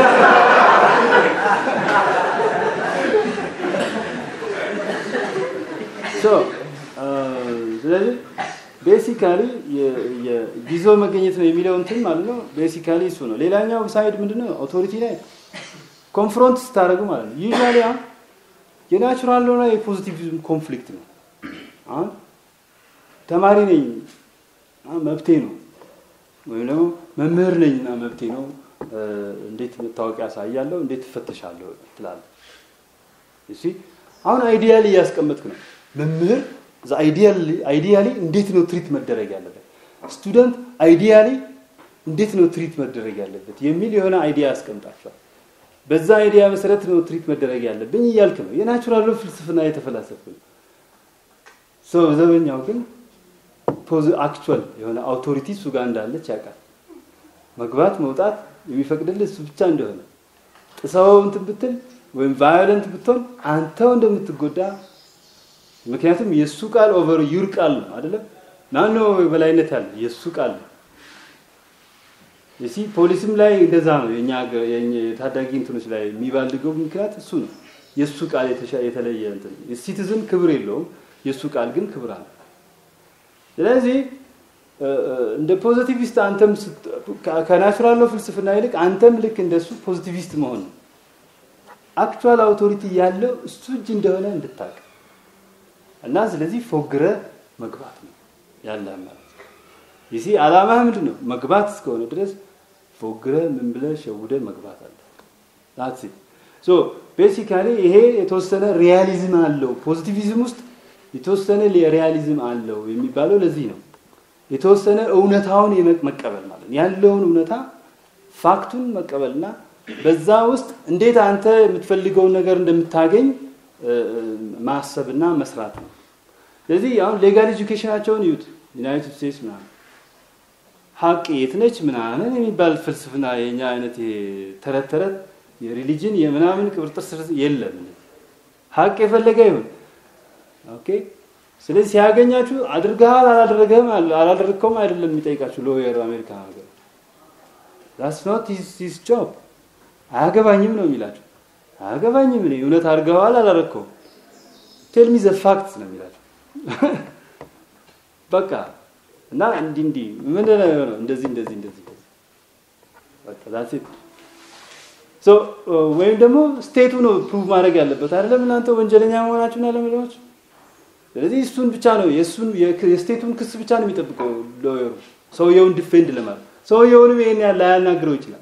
ስለዚህ ቤሲካሊ ጊዞ መገኘት ነው የሚለው እንትን ማለት ነው። ቤሲካሊ እሱ ነው። ሌላኛው ሳይድ ምንድነው? አውቶሪቲ ላይ ኮንፍሮንት ስታደርጉ ማለት ነው። ዩዥዋሊ አሁን የናቹራል ሆነ የፖዚቲቪዝም ኮንፍሊክት ነው። አሁን ተማሪ ነኝ መብቴ ነው፣ ወይም ደግሞ መምህር ነኝ እና መብቴ ነው። እንዴት መታወቂያ ያሳያለሁ፣ እንዴት ትፈተሻለሁ ትላለህ። እሺ አሁን አይዲያሊ እያስቀመጥክ ነው መምህር አይዲያሊ እንዴት ነው ትሪት መደረግ ያለበት፣ ስቱደንት አይዲያሊ እንዴት ነው ትሪት መደረግ ያለበት የሚል የሆነ አይዲያ ያስቀምጣቸዋል። በዛ አይዲያ መሰረት ነው ትሪት መደረግ ያለብኝ እያልክ ነው። የናቹራል ፍልስፍና የተፈላሰፍክ ነው። ሰው ዘበኛው ግን አክቹዋል የሆነ አውቶሪቲ እሱ ጋር እንዳለች ያውቃል። መግባት መውጣት የሚፈቅድልህ እሱ ብቻ እንደሆነ ጥሰው እንትን ብትል ወይም ቫዮለንት ብትሆን አንተው እንደምትጎዳ ምክንያቱም የእሱ ቃል ኦቨር ዩር ቃል ነው አይደለም። ማን ነው በላይነት ያለ? የእሱ ቃል ነው። የሲ ፖሊስም ላይ እንደዛ ነው። የኛ የታዳጊ እንትኖች ላይ የሚባልገው ምክንያት እሱ ነው። የእሱ ቃል የተለየ እንትን ሲቲዝን ክብር የለውም፣ የእሱ ቃል ግን ክብር አለ። ስለዚህ እንደ ፖዚቲቪስት አንተም ከናቹራል ፍልስፍና ይልቅ አንተም ልክ እንደሱ ፖዚቲቪስት መሆን ነው። አክቹዋል አውቶሪቲ ያለው እሱ እጅ እንደሆነ እንድታቅ እና ስለዚህ ፎግረ መግባት ነው ያለ ማለት ይሲ አላማህ ምንድን ነው? መግባት እስከሆነ ድረስ ፎግረ ምን ብለህ ሸውደህ መግባት አለ። ዳትስ ኢት ሶ ቤሲካሊ ይሄ የተወሰነ ሪያሊዝም አለው። ፖዚቲቪዝም ውስጥ የተወሰነ ሪያሊዝም አለው የሚባለው ለዚህ ነው። የተወሰነ እውነታውን መቀበል ማለት ያለውን እውነታ ፋክቱን መቀበልና በዛ ውስጥ እንዴት አንተ የምትፈልገውን ነገር እንደምታገኝ ማሰብና መስራት ነው። ስለዚህ አሁን ሌጋል ኤጁኬሽናቸውን ይዩት። ዩናይትድ ስቴትስ ምናምን ሀቅ የት ነች ምናምን የሚባል ፍልስፍና የኛ አይነት ተረት ተረት የሪሊጅን የምናምን ቅብርጥር ስር የለም። ሀቅ የፈለገ ይሁን ኦኬ። ስለዚህ ሲያገኛችሁ አድርገሃል አላደረገህም አላደረግከውም አይደለም የሚጠይቃችሁ ሎየር አሜሪካ ሀገር ዳትስ ኖት ሂዝ ጆብ አያገባኝም ነው የሚላቸው። አያገባኝም እኔ እውነት አድርገዋል አላረግከውም ቴል ሚ ዘ ፋክትስ ነው የሚላቸው። በቃ እና እንዲህ እንዲህ ምን ነው የሆነው እንደዚህ እንደዚህ እንደዚህ በቃ ዳትስ ኢት ሶ ወይም ደግሞ ስቴቱ ነው ፕሩቭ ማድረግ ያለበት አይደለም እናንተ ወንጀለኛ መሆናችሁን አለመሆናችሁ። ስለዚህ እሱን ብቻ ነው የእሱን የስቴቱን ክስ ብቻ ነው የሚጠብቀው ሎየሩ ሰውየውን ዲፌንድ ለማለት ሰውየውንም ይሄን ያህል ላያናግረው ይችላል።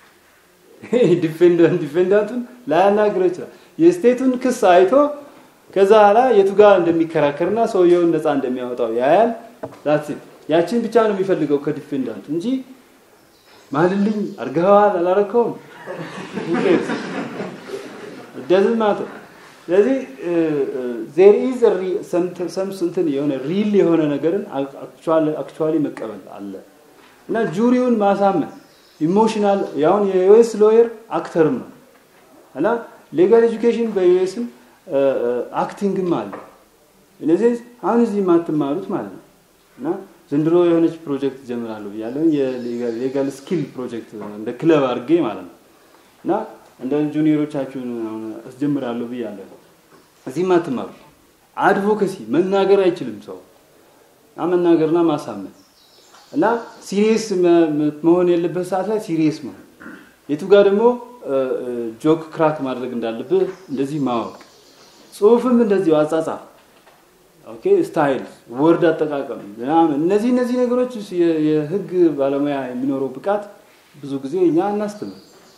ዲፌንዳንቱን ላያናግረው ይችላል። የስቴቱን ክስ አይቶ ከዛ ኋላ የቱ ጋር እንደሚከራከርና ሰውየውን ነፃ እንደሚያወጣው ያያል። ዳትስ ያችን ብቻ ነው የሚፈልገው ከዲፌንዳንቱ እንጂ ማልልኝ አርገኸዋል አላረከውም ደዝን ማለት ስለዚህ ዜር ኢዝ ሰም እንትን የሆነ ሪል የሆነ ነገርን አክቹዋሊ መቀበል አለ እና ጁሪውን ማሳመን ኢሞሽናል ያሁን የዩኤስ ሎየር አክተርም ነው እና ሌጋል ኤጁኬሽን በዩኤስም አክቲንግም አለ። እነዚህ አሁን እዚህ የማትማሩት ማለት ነው እና ዘንድሮ የሆነች ፕሮጀክት ጀምራለሁ ብያለሁ። የሌጋል ስኪል ፕሮጀክት እንደ ክለብ አድርጌ ማለት ነው እና እንደ ጁኒየሮቻችሁን አስጀምራለሁ ብያለሁ። እዚህ የማትማሩት አድቮኬሲ መናገር አይችልም ሰው እና መናገርና ማሳመን እና ሲሪየስ መሆን የለበት ሰዓት ላይ ሲሪየስ መሆን፣ የቱ ጋር ደግሞ ጆክ ክራክ ማድረግ እንዳለብህ እንደዚህ ማወቅ፣ ጽሁፍም እንደዚሁ አጻጻፍ፣ ኦኬ ስታይል፣ ወርድ አጠቃቀም ምናምን እነዚህ እነዚህ ነገሮች የህግ ባለሙያ የሚኖረው ብቃት ብዙ ጊዜ እኛ አናስተምር።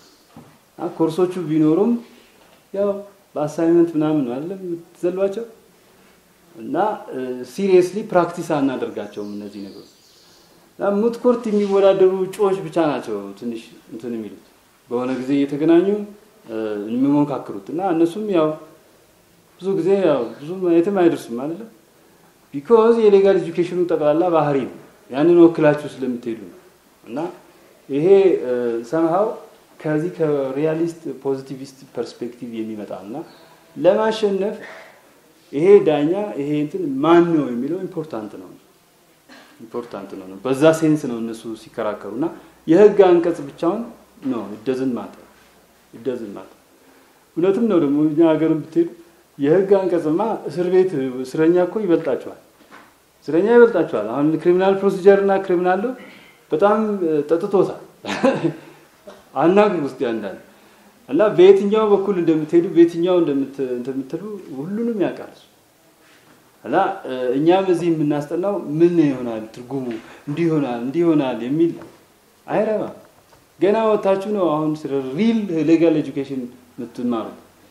ኮርሶቹ ቢኖሩም ያው በአሳይመንት ምናምን አይደለም የምትዘሏቸው እና ሲሪየስሊ ፕራክቲስ አናደርጋቸውም እነዚህ ነገሮች ሙት ኮርት የሚወዳደሩ እጩዎች ብቻ ናቸው ትንሽ እንትን የሚሉት በሆነ ጊዜ እየተገናኙ የሚሞካክሩት እና እነሱም ያው ብዙ ጊዜ ያው ብዙ የትም አይደርሱም አይደለም። ቢኮዝ የሌጋል ኤጁኬሽኑ ጠቅላላ ባህሪ ነው። ያንን ወክላችሁ ስለምትሄዱ ነው እና ይሄ ሰምሃው ከዚህ ከሪያሊስት ፖዚቲቪስት ፐርስፔክቲቭ የሚመጣ እና ለማሸነፍ ይሄ ዳኛ ይሄ እንትን ማን ነው የሚለው ኢምፖርታንት ነው ኢምፖርታንት ነው ነው በዛ ሴንስ ነው እነሱ ሲከራከሩ እና የህግ አንቀጽ ብቻውን ነው ይደዝን ማጠ ይደዝን ማጠ እውነትም ነው ደግሞ እኛ ሀገርን ብትሄዱ የህግ አንቀጽማ እስር ቤት እስረኛ እኮ ይበልጣቸዋል እስረኛ ይበልጣቸዋል አሁን ክሪሚናል ፕሮሲጀር እና ክሪሚናል በጣም ጠጥቶታል አናግር ውስጥ ያንዳል እና በየትኛው በኩል እንደምትሄዱ በየትኛው እንደምትሉ ሁሉንም ያውቃል እና እኛም እዚህ የምናስጠናው ምን ይሆናል ትርጉሙ እንዲህ ይሆናል እንዲህ ይሆናል የሚል አይረባም። ገና ወታችሁ ነው አሁን ስለ ሪል ሌጋል ኤጁኬሽን የምትማሩ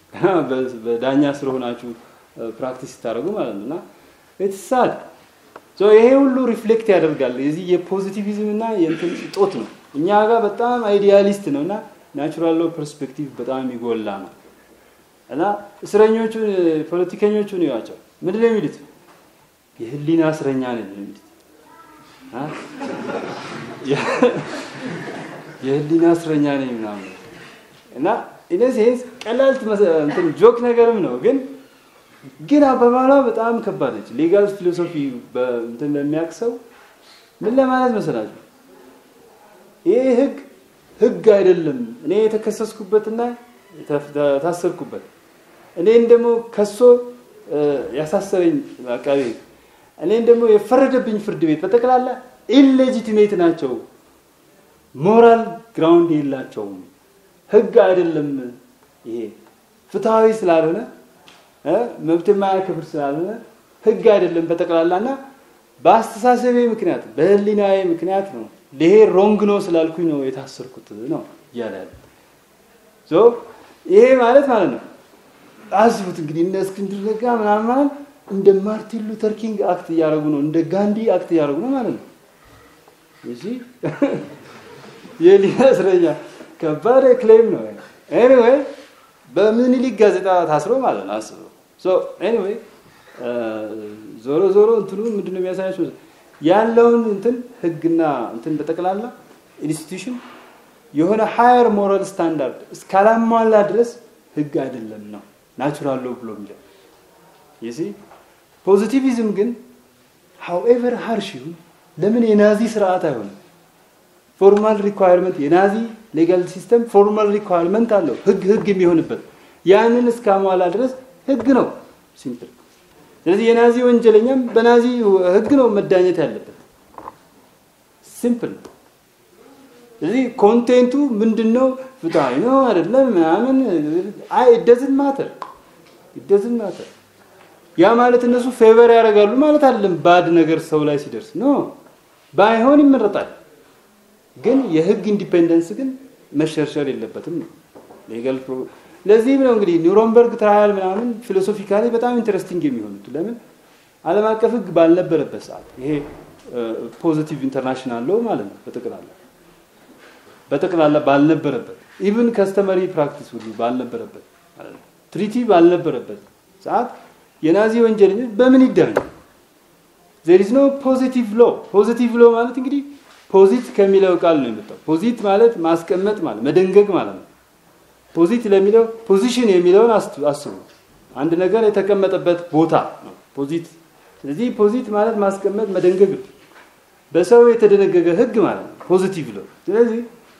በዳኛ ስር ሆናችሁ ፕራክቲስ ስታደርጉ ማለት ነው እና ኢትሳድ ይሄ ሁሉ ሪፍሌክት ያደርጋል የዚህ የፖዚቲቪዝም እና የእንትን እጦት ነው። እኛ ጋር በጣም አይዲያሊስት ነው እና ናቹራል ሎ ፐርስፔክቲቭ በጣም የሚጎላ ነው እና እስረኞቹን ፖለቲከኞቹን ይዋቸው ምንድን ነው የሚሉት? የህሊና እስረኛ ነን የሚሉት የህሊና እስረኛ ነኝ ምናምን እና ኢነሴንስ ቀላል እንትን ጆክ ነገርም ነው ግን ግን አባባሏ በጣም ከባድ ነች። ሌጋል ፊሎሶፊ እንትን ለሚያውቅ ሰው ምን ለማለት መሰላችሁ? ይህ ህግ ህግ አይደለም። እኔ የተከሰስኩበትና የታሰርኩበት እኔን ደግሞ ከሶ ያሳሰበኝ አቃቤ እኔን ደግሞ የፈረደብኝ ፍርድ ቤት በጠቅላላ ኢሌጂቲሜት ናቸው፣ ሞራል ግራውንድ የላቸውም፣ ህግ አይደለም ይሄ ፍትሐዊ ስላልሆነ መብት የማያከብር ስላልሆነ ህግ አይደለም በጠቅላላና በአስተሳሰቤ ምክንያት በህሊናዬ ምክንያት ነው ይሄ ሮንግ ነው ስላልኩኝ ነው የታሰርኩት ነው እያለ ያለ ይሄ ማለት ማለት ነው። አስቡት እንግዲህ እነ እስክንድር ነጋ ምናምን ማለት እንደ ማርቲን ሉተር ኪንግ አክት እያደረጉ ነው፣ እንደ ጋንዲ አክት እያደረጉ ነው ማለት ነው። እሺ የሊና እስረኛ ከባድ ክሌም ነው። ኤኒዌይ በምኒልክ ጋዜጣ ታስሮ ማለት ነው። አስበው ሶ ኤኒዌይ ዞሮ ዞሮ እንትኑ ምንድነው የሚያሳያቸው ያለውን እንትን ህግና እንትን በጠቅላላ ኢንስቲትዩሽን የሆነ ሃየር ሞራል ስታንዳርድ እስካላሟላ ድረስ ህግ አይደለም ነው ናቹራል ሎ ብሎ የሚለው ይሲ ፖዚቲቪዝም ግን ሃውኤቨር ሃርሽ ይሁን ለምን የናዚ ስርዓት አይሆንም? ፎርማል ሪኳየርመንት የናዚ ሌጋል ሲስተም ፎርማል ሪኳየርመንት አለው ህግ ህግ የሚሆንበት ያንን እስካሟላ ድረስ ህግ ነው ሲምፕል። ስለዚህ የናዚ ወንጀለኛም በናዚ ህግ ነው መዳኘት ያለበት ሲምፕል ነው። ስለዚህ ኮንቴንቱ ምንድነው? ፍትሃዊ ነው አይደለም ምናምን አይ ደዝን ማተር ደዝን ማተር ያ ማለት እነሱ ፌቨር ያደርጋሉ ማለት አይደለም። ባድ ነገር ሰው ላይ ሲደርስ ኖ ባይሆን ይመረጣል። ግን የህግ ኢንዲፔንደንስ ግን መሸርሸር የለበትም ነው ሌጋል ለዚህም ነው እንግዲህ ኒውሮንበርግ ትራያል ምናምን ፊሎሶፊካሊ በጣም ኢንተረስቲንግ የሚሆኑት ለምን ዓለም አቀፍ ህግ ባልነበረበት ሰዓት ይሄ ፖዚቲቭ ኢንተርናሽናል ሎ ማለት ነው በጠቅላላ በጠቅላላ ባልነበረበት ኢቭን ከስተመሪ ፕራክቲስ ሁሉ ባልነበረበት ትሪቲ ባልነበረበት ሰዓት የናዚ ወንጀለኞች በምን ይዳኙ? ዜር ኢዝ ኖ ፖዚቲቭ ሎ። ፖዚቲቭ ሎ ማለት እንግዲህ ፖዚት ከሚለው ቃል ነው የመጣው። ፖዚት ማለት ማስቀመጥ ማለት መደንገግ ማለት ነው። ፖዚት ለሚለው ፖዚሽን የሚለውን አስቡ። አንድ ነገር የተቀመጠበት ቦታ ነው ፖዚት። ስለዚህ ፖዚት ማለት ማስቀመጥ መደንገግ ነው። በሰው የተደነገገ ህግ ማለት ነው ፖዚቲቭ ሎ። ስለዚህ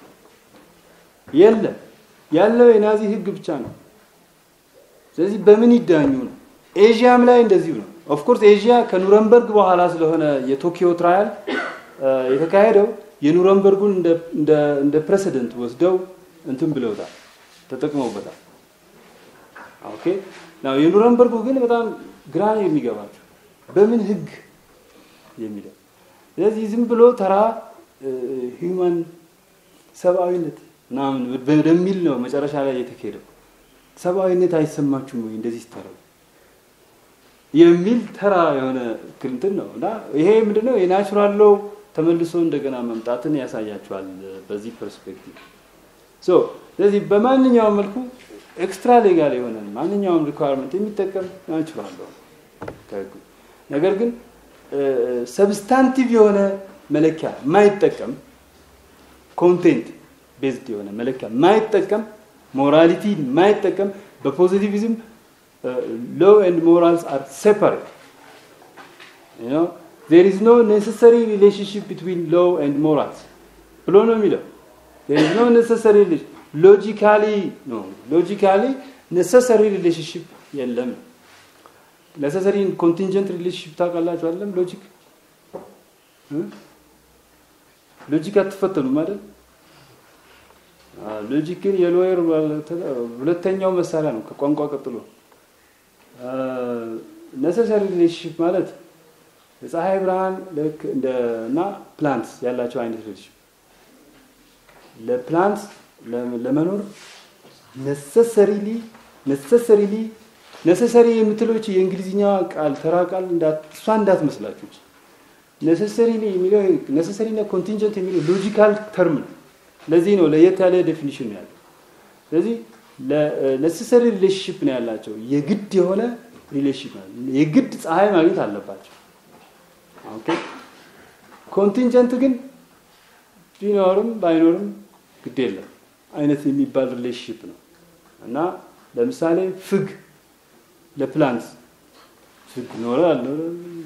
የለም ያለው የናዚ ህግ ብቻ ነው። ስለዚህ በምን ይዳኙ ነው? ኤዥያም ላይ እንደዚሁ ነው። ኦፍኮርስ ኤዥያ ከኑረንበርግ በኋላ ስለሆነ የቶኪዮ ትራያል የተካሄደው የኑረንበርጉን እንደ ፕሬሲደንት ወስደው እንትን ብለውታል፣ ተጠቅመውበታል። ኦኬ ናው የኑረንበርጉ ግን በጣም ግራ ነው የሚገባቸው በምን ህግ የሚለው ስለዚህ ዝም ብሎ ተራ ሂውማን ሰብአዊነት ምናምን ወደሚል ነው መጨረሻ ላይ የተካሄደው። ሰብአዊነት አይሰማችሁም ወይ እንደዚህ ስታረጉ የሚል ተራ የሆነ እንትን ነው እና ይሄ ምንድነው የናቹራል ሎው ተመልሶ እንደገና መምጣትን ያሳያቸዋል በዚህ ፐርስፔክቲቭ ሶ ስለዚህ በማንኛውም መልኩ ኤክስትራ ሌጋል የሆነ ማንኛውም ሪኳርመንት የሚጠቀም ናቹራል ሎው ነገር ግን ሰብስታንቲቭ የሆነ መለኪያ የማይጠቀም ኮንቴንት ቤዝድ የሆነ መለኪያ የማይጠቀም ሞራሊቲ የማይጠቀም በፖዚቲቪዝም ሎ ኤንድ ሞራልስ አር ሴፓሬት you know there is no necessary relationship between law and morals ብሎ ነው የሚለው there is no necessary logically no logically necessary relationship የለም necessary contingent relationship ታውቃላችሁ አይደለም ሎጂክ ሎጂክ አትፈተኑም አይደል ሎጂክ ግን የሎየር ሁለተኛው መሳሪያ ነው ከቋንቋ ቀጥሎ ነሰሰሪ ሪሌሽንሽፕ ማለት የፀሐይ ብርሃን ልክ እንደ እና ፕላንትስ ያላቸው አይነት ሪሌሽንሽፕ ለፕላንት ለመኖር ነሰሰሪሊ ነሰሰሪሊ ነሰሰሪ የምትሎች የእንግሊዝኛ ቃል ተራ ቃል እሷ እንዳትመስላችሁ ነሰሰሪሊ የሚለው ነሰሰሪ እና ኮንቲንጀንት የሚለው ሎጂካል ተርም ነው ለዚህ ነው ለየት ያለ ዴፊኒሽን ነው ያለው ስለዚህ ነሰሰሪ ሪሌሽንሽፕ ነው ያላቸው የግድ የሆነ ሪሌሽንሽፕ የግድ ፀሐይ ማግኘት አለባቸው ኦኬ ኮንቲንጀንት ግን ቢኖርም ባይኖርም ግድ የለም አይነት የሚባል ሪሌሽንሽፕ ነው እና ለምሳሌ ፍግ ለፕላንት ፍግ ኖረ አልኖረ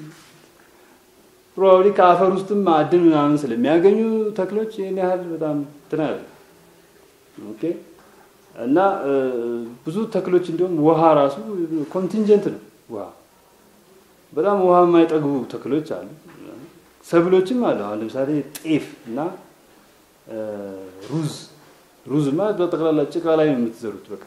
ፕሮባብሊ ከአፈር ውስጥም ማዕድን ምናምን ስለሚያገኙ ተክሎች ይህን ያህል በጣም እንትን ኦኬ እና ብዙ ተክሎች እንዲሁም ውሃ ራሱ ኮንቲንጀንት ነው። ውሃ በጣም ውሃ የማይጠግቡ ተክሎች አሉ። ሰብሎችም አሉ። አሁን ለምሳሌ ጤፍ እና ሩዝ ሩዝ ማለት በጠቅላላ ጭቃ ላይ ነው የምትዘሩት። በቃ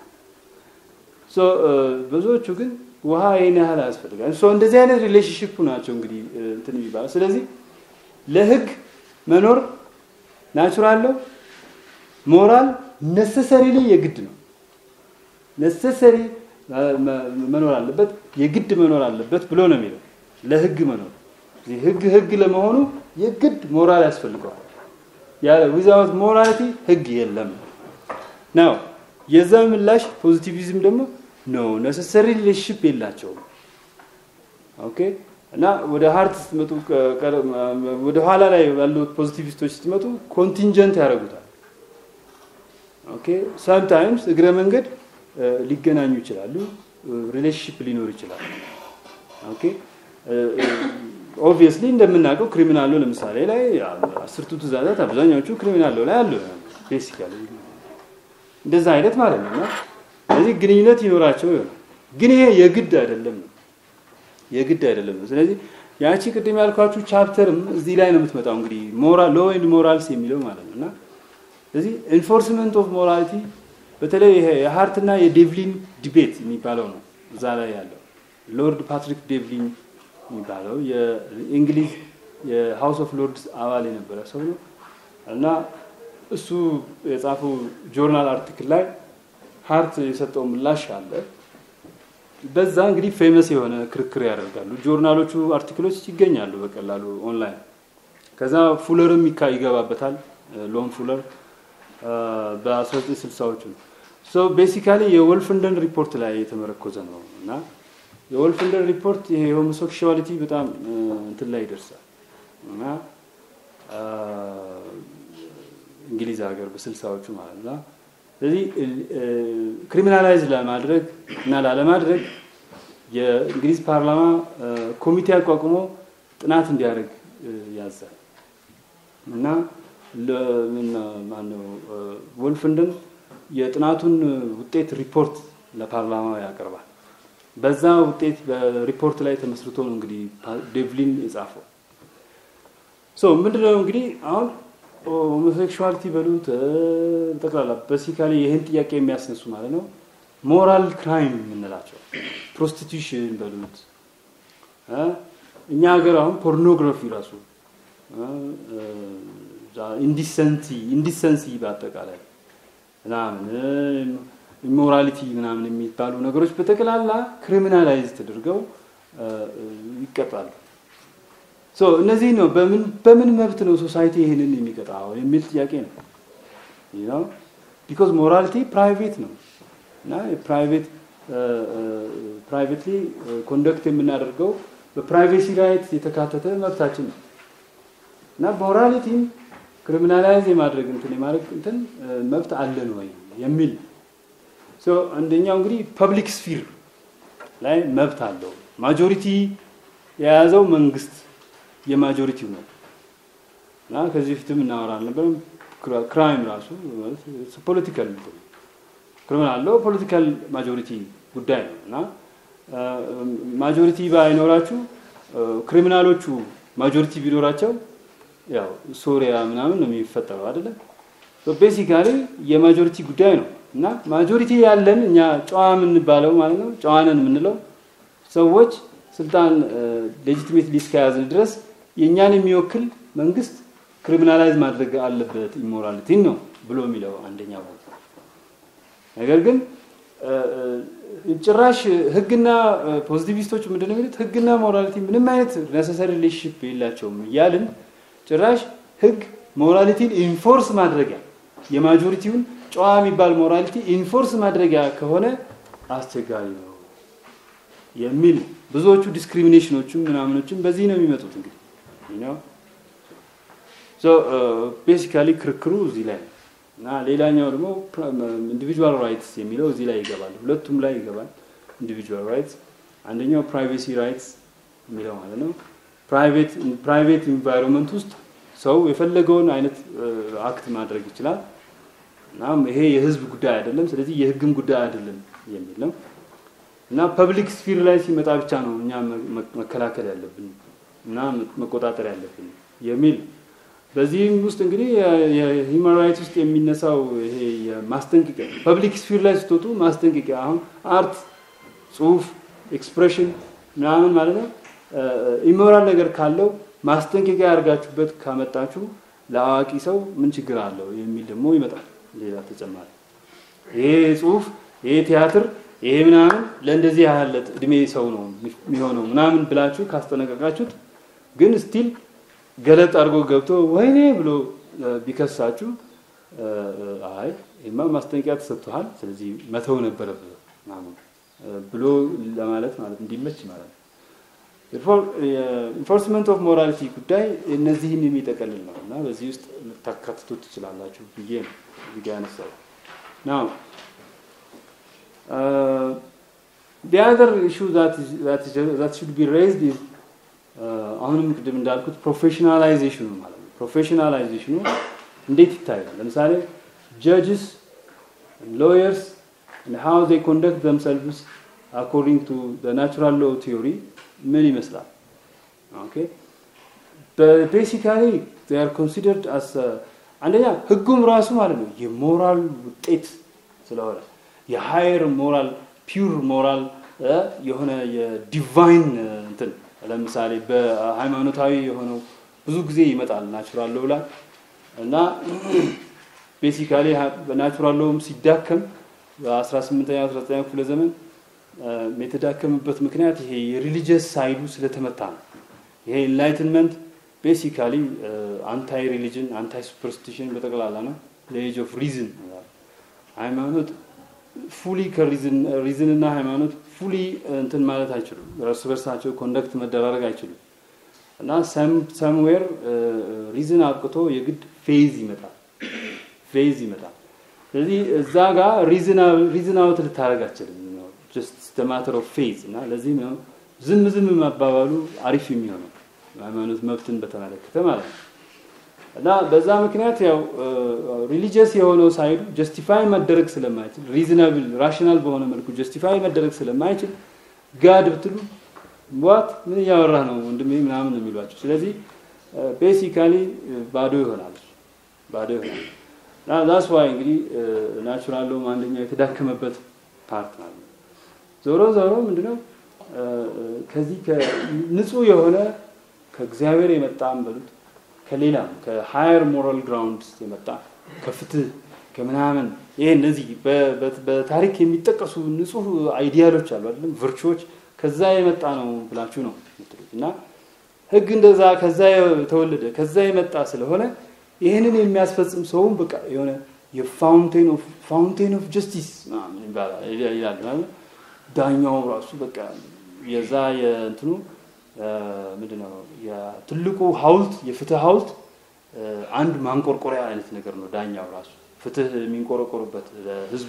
ብዙዎቹ ግን ውሃ ይህን ያህል አያስፈልጋል። እንደዚህ አይነት ሪሌሽንሽፕ ናቸው እንግዲህ እንትን የሚባለው። ስለዚህ ለህግ መኖር ናቹራል ነው፣ ሞራል ነሰሰሪሊ የግድ ነው። ነሰሰሪ መኖር አለበት፣ የግድ መኖር አለበት ብሎ ነው የሚለው ለህግ መኖር። ህግ ህግ ለመሆኑ የግድ ሞራል ያስፈልገዋል። ዊዛውት ሞራሊቲ ህግ የለም ነው። የዛ ምላሽ ፖዚቲቪዝም ደግሞ ነው ነሰሰሪ ሪሌሽንሽፕ የላቸውም። ኦኬ እና ወደ ሀርት ስትመጡ ወደ ኋላ ላይ ያሉት ፖዚቲቪስቶች ስትመጡ ኮንቲንጀንት ያደርጉታል። ኦኬ ሳምታይምስ እግረ መንገድ ሊገናኙ ይችላሉ፣ ሪሌሽንሽፕ ሊኖር ይችላል። ኦኬ ኦብቪየስሊ እንደምናውቀው ክሪሚናል ሎ ለምሳሌ ላይ አስርቱ ትእዛዛት አብዛኛዎቹ ክሪሚናል ሎ ላይ አሉ። ቤሲካሊ እንደዛ አይነት ማለት ነው። እና ስለዚህ ግንኙነት ይኖራቸው ይሆናል፣ ግን ይሄ የግድ አይደለም ነው የግድ አይደለም ነው። ስለዚህ ያቺ ቅድም ያልኳችሁ ቻፕተርም እዚህ ላይ ነው የምትመጣው። እንግዲህ ሞራል ሎ ኤንድ ሞራልስ የሚለው ማለት ነው እና ስለዚህ ኢንፎርስመንት ኦፍ ሞራሊቲ በተለይ ይሄ የሀርትና የዴቭሊን ዲቤት የሚባለው ነው እዛ ላይ ያለው ሎርድ ፓትሪክ ዴቭሊን የሚባለው የእንግሊዝ የሃውስ ኦፍ ሎርድስ አባል የነበረ ሰው ነው እና እሱ የጻፈው ጆርናል አርቲክል ላይ ሀርት የሰጠው ምላሽ አለ። በዛ እንግዲህ ፌመስ የሆነ ክርክር ያደርጋሉ። ጆርናሎቹ አርቲክሎች ይገኛሉ በቀላሉ ኦንላይን። ከዛ ፉለርም ይገባበታል። ሎን ፉለር በ1960ዎቹ ነው። ሶ ቤሲካሊ የወልፍንደን ሪፖርት ላይ የተመረኮዘ ነው እና የወልፍንደን ሪፖርት ይሄ የሆሞሴክሹዋሊቲ በጣም እንትን ላይ ይደርሳል እና እንግሊዝ ሀገር በስልሳዎቹ ማለት ነው። ስለዚህ ክሪሚናላይዝ ለማድረግ እና ላለማድረግ የእንግሊዝ ፓርላማ ኮሚቴ አቋቁሞ ጥናት እንዲያደርግ ያዛል እና ማነው ወልፍንደን የጥናቱን ውጤት ሪፖርት ለፓርላማ ያቀርባል። በዛ ውጤት በሪፖርት ላይ ተመስርቶ ነው እንግዲህ ዴቭሊን የጻፈው። ሶ ምንድነው እንግዲህ አሁን ሆሞሴክሹዋሊቲ በሉት ጠቅላላ በሲካሊ ይህን ጥያቄ የሚያስነሱ ማለት ነው ሞራል ክራይም የምንላቸው ፕሮስቲቱሽን በሉት እኛ ሀገር አሁን ፖርኖግራፊ ራሱ ኢንዲሰንቲ ኢንዲሰንሲ በአጠቃላይ ምናምን ኢሞራሊቲ ምናምን የሚባሉ ነገሮች በጠቅላላ ክሪሚናላይዝ ተደርገው ይቀጣሉ። ሶ እነዚህ ነው በምን በምን መብት ነው ሶሳይቲ ይህንን የሚቀጣው የሚል ጥያቄ ነው። ነው ቢኮዝ ሞራሊቲ ፕራይቬት ነው እና ፕራይቬት ፕራይቬትሊ ኮንደክት የምናደርገው በፕራይቬሲ ራይት የተካተተ መብታችን ነው እና ሞራሊቲን ክሪሚናላይዝ የማድረግ እንትን የማድረግ እንትን መብት አለን ወይ የሚል ሶ አንደኛው እንግዲህ ፐብሊክ ስፊር ላይ መብት አለው። ማጆሪቲ የያዘው መንግስት የማጆሪቲው ነው እና ከዚህ በፊትም እናወራ ነበር። ክራይም ራሱ ፖለቲካል ክሪሚናል አለው ፖለቲካል ማጆሪቲ ጉዳይ ነው እና ማጆሪቲ ባይኖራችሁ ክሪሚናሎቹ ማጆሪቲ ቢኖራቸው ያው ሶሪያ ምናምን ነው የሚፈጠረው አይደለም። ቤሲካሊ የማጆሪቲ ጉዳይ ነው እና ማጆሪቲ ያለን እኛ ጨዋ የምንባለው ማለት ነው ጨዋነን የምንለው ሰዎች ስልጣን ሌጂቲሜት እስከያዝን ድረስ የእኛን የሚወክል መንግስት ክሪሚናላይዝ ማድረግ አለበት ኢሞራሊቲን ነው ብሎ የሚለው አንደኛ ቦታ። ነገር ግን ጭራሽ ህግና ፖዚቲቪስቶች ምንድነው የሚሉት? ህግና ሞራሊቲ ምንም አይነት ነሰሰሪ ሪሌሽንሽፕ የላቸውም እያልን ጭራሽ ህግ ሞራሊቲን ኢንፎርስ ማድረጊያ የማጆሪቲውን ጨዋ የሚባል ሞራሊቲ ኢንፎርስ ማድረጊያ ከሆነ አስቸጋሪ ነው የሚል ብዙዎቹ ዲስክሪሚኔሽኖችም ምናምኖችም በዚህ ነው የሚመጡት። እንግዲህ ነው ቤሲካሊ ክርክሩ እዚህ ላይ እና ሌላኛው ደግሞ ኢንዲቪጁዋል ራይትስ የሚለው እዚህ ላይ ይገባል። ሁለቱም ላይ ይገባል። ኢንዲቪጁዋል ራይትስ አንደኛው ፕራይቬሲ ራይትስ የሚለው ማለት ነው። ፕራይቬት ፕራይቬት ኢንቫይሮንመንት ውስጥ ሰው የፈለገውን አይነት አክት ማድረግ ይችላል። እናም ይሄ የህዝብ ጉዳይ አይደለም፣ ስለዚህ የህግም ጉዳይ አይደለም የሚል ነው እና ፐብሊክ ስፊር ላይ ሲመጣ ብቻ ነው እኛ መከላከል ያለብን እና መቆጣጠር ያለብን የሚል በዚህም ውስጥ እንግዲህ የሂውማን ራይት ውስጥ የሚነሳው ይሄ የማስጠንቀቂያ ፐብሊክ ስፊር ላይ ስትወጡ ማስጠንቀቂያ አሁን አርት፣ ጽሁፍ፣ ኤክስፕሬሽን ምናምን ማለት ነው ኢሞራል ነገር ካለው ማስጠንቀቂያ ያደርጋችሁበት ካመጣችሁ ለአዋቂ ሰው ምን ችግር አለው የሚል ደግሞ ይመጣል። ሌላ ተጨማሪ ይሄ ጽሁፍ፣ ይሄ ቲያትር፣ ይሄ ምናምን ለእንደዚህ ያህል እድሜ ሰው ነው የሚሆነው ምናምን ብላችሁ ካስጠነቀቃችሁት ግን ስቲል ገለጥ አድርጎ ገብቶ ወይኔ ብሎ ቢከሳችሁ አይ ይማ ማስጠንቀቂያ ተሰጥቷል፣ ስለዚህ መተው ነበረብህ ምናምን ብሎ ለማለት ማለት እንዲመች ማለት ነው። ኢንፎርስመንት ኦፍ ሞራሊቲ ጉዳይ እነዚህን የሚጠቀልል ነው እና በዚህ ውስጥ ልታካትቱ ትችላላችሁ ብዬ ነው እዚህ ጋ ያነሳው ናው the other issue that is, that is, that should be raised is አሁንም ቅድም እንዳልኩት ፕሮፌሽናላይዜሽኑ ማለት ነው። ፕሮፌሽናላይዜሽኑ እንዴት ይታያል? ለምሳሌ ጀጅስ ሎየርስ ሃው ዜ ኮንደክት ዘምሰልቭስ አኮርዲንግ ቱ ናቹራል ሎ ቲዮሪ ምን ይመስላል? ኦኬ ቤሲካሊ ዜ አር ኮንሲደርድ አስ አንደኛ ህጉም ራሱ ማለት ነው የሞራል ውጤት ስለሆነ የሃየር ሞራል ፒውር ሞራል የሆነ የዲቫይን እንትን ለምሳሌ በሃይማኖታዊ የሆነው ብዙ ጊዜ ይመጣል ናቹራል ሎው ላይ እና ቤሲካሊ በናቹራል ሎውም ሲዳከም በ18ኛ 19ኛ ክፍለ ዘመን የተዳከምበት ምክንያት ይሄ የሪሊጂየስ ሳይዱ ስለተመታ ነው። ይሄ ኢንላይትንመንት ቤሲካሊ አንታይ ሪሊጅን አንታይ ሱፐርስቲሽን በጠቅላላ ነው። ለኤጅ ኦፍ ሪዝን ሃይማኖት ፉሊ ከሪዝን እና ሃይማኖት ፉሊ እንትን ማለት አይችሉም። እርስ በርሳቸው ኮንደክት መደራረግ አይችሉም እና ሰምዌር ሪዝን አብቅቶ የግድ ፌዝ ይመጣል ፌዝ ይመጣል። ስለዚህ እዛ ጋር ሪዝን አውት ልታደረግ አችልም ጀስት ማተር ኦፍ ፌዝ እና ለዚህም ነው ዝም ዝም መባባሉ አሪፍ የሚሆነው ሃይማኖት መብትን በተመለከተ ማለት ነው። እና በዛ ምክንያት ያው ሪሊጂየስ የሆነው ሳይዱ ጀስቲፋይ መደረግ ስለማይችል ሪዝናብል ራሽናል በሆነ መልኩ ጀስቲፋይ መደረግ ስለማይችል ጋድ ብትሉ ዋት ምን እያወራህ ነው ወንድሜ ምናምን ነው የሚሏቸው። ስለዚህ ቤሲካሊ ባዶ ይሆናል ባዶ ይሆናል። እና ዛስ ዋይ እንግዲህ ናቹራል ሎም አንደኛው የተዳከመበት ፓርት ማለት ነው። ዞሮ ዞሮ ምንድነው ከዚህ ንጹህ የሆነ ከእግዚአብሔር የመጣም በሉት ከሌላም ከሃየር ሞራል ግራውንድ የመጣ ከፍትህ ከምናምን ይሄ እነዚህ በታሪክ የሚጠቀሱ ንጹህ አይዲያሎች አሉ አይደለም ቨርቹዎች ከዛ የመጣ ነው ብላችሁ ነው የምትሉት እና ህግ እንደዛ ከዛ የተወለደ ከዛ የመጣ ስለሆነ ይህንን የሚያስፈጽም ሰውም በቃ የሆነ የፋውንቴን ኦፍ ፋውንቴን ኦፍ ጀስቲስ ይላል ዳኛው ራሱ በቃ የዛ የእንትኑ ምንድነው ትልቁ ሀውልት የፍትህ ሀውልት አንድ ማንቆርቆሪያ አይነት ነገር ነው። ዳኛው ራሱ ፍትህ የሚንቆረቆሩበት ለህዝቡ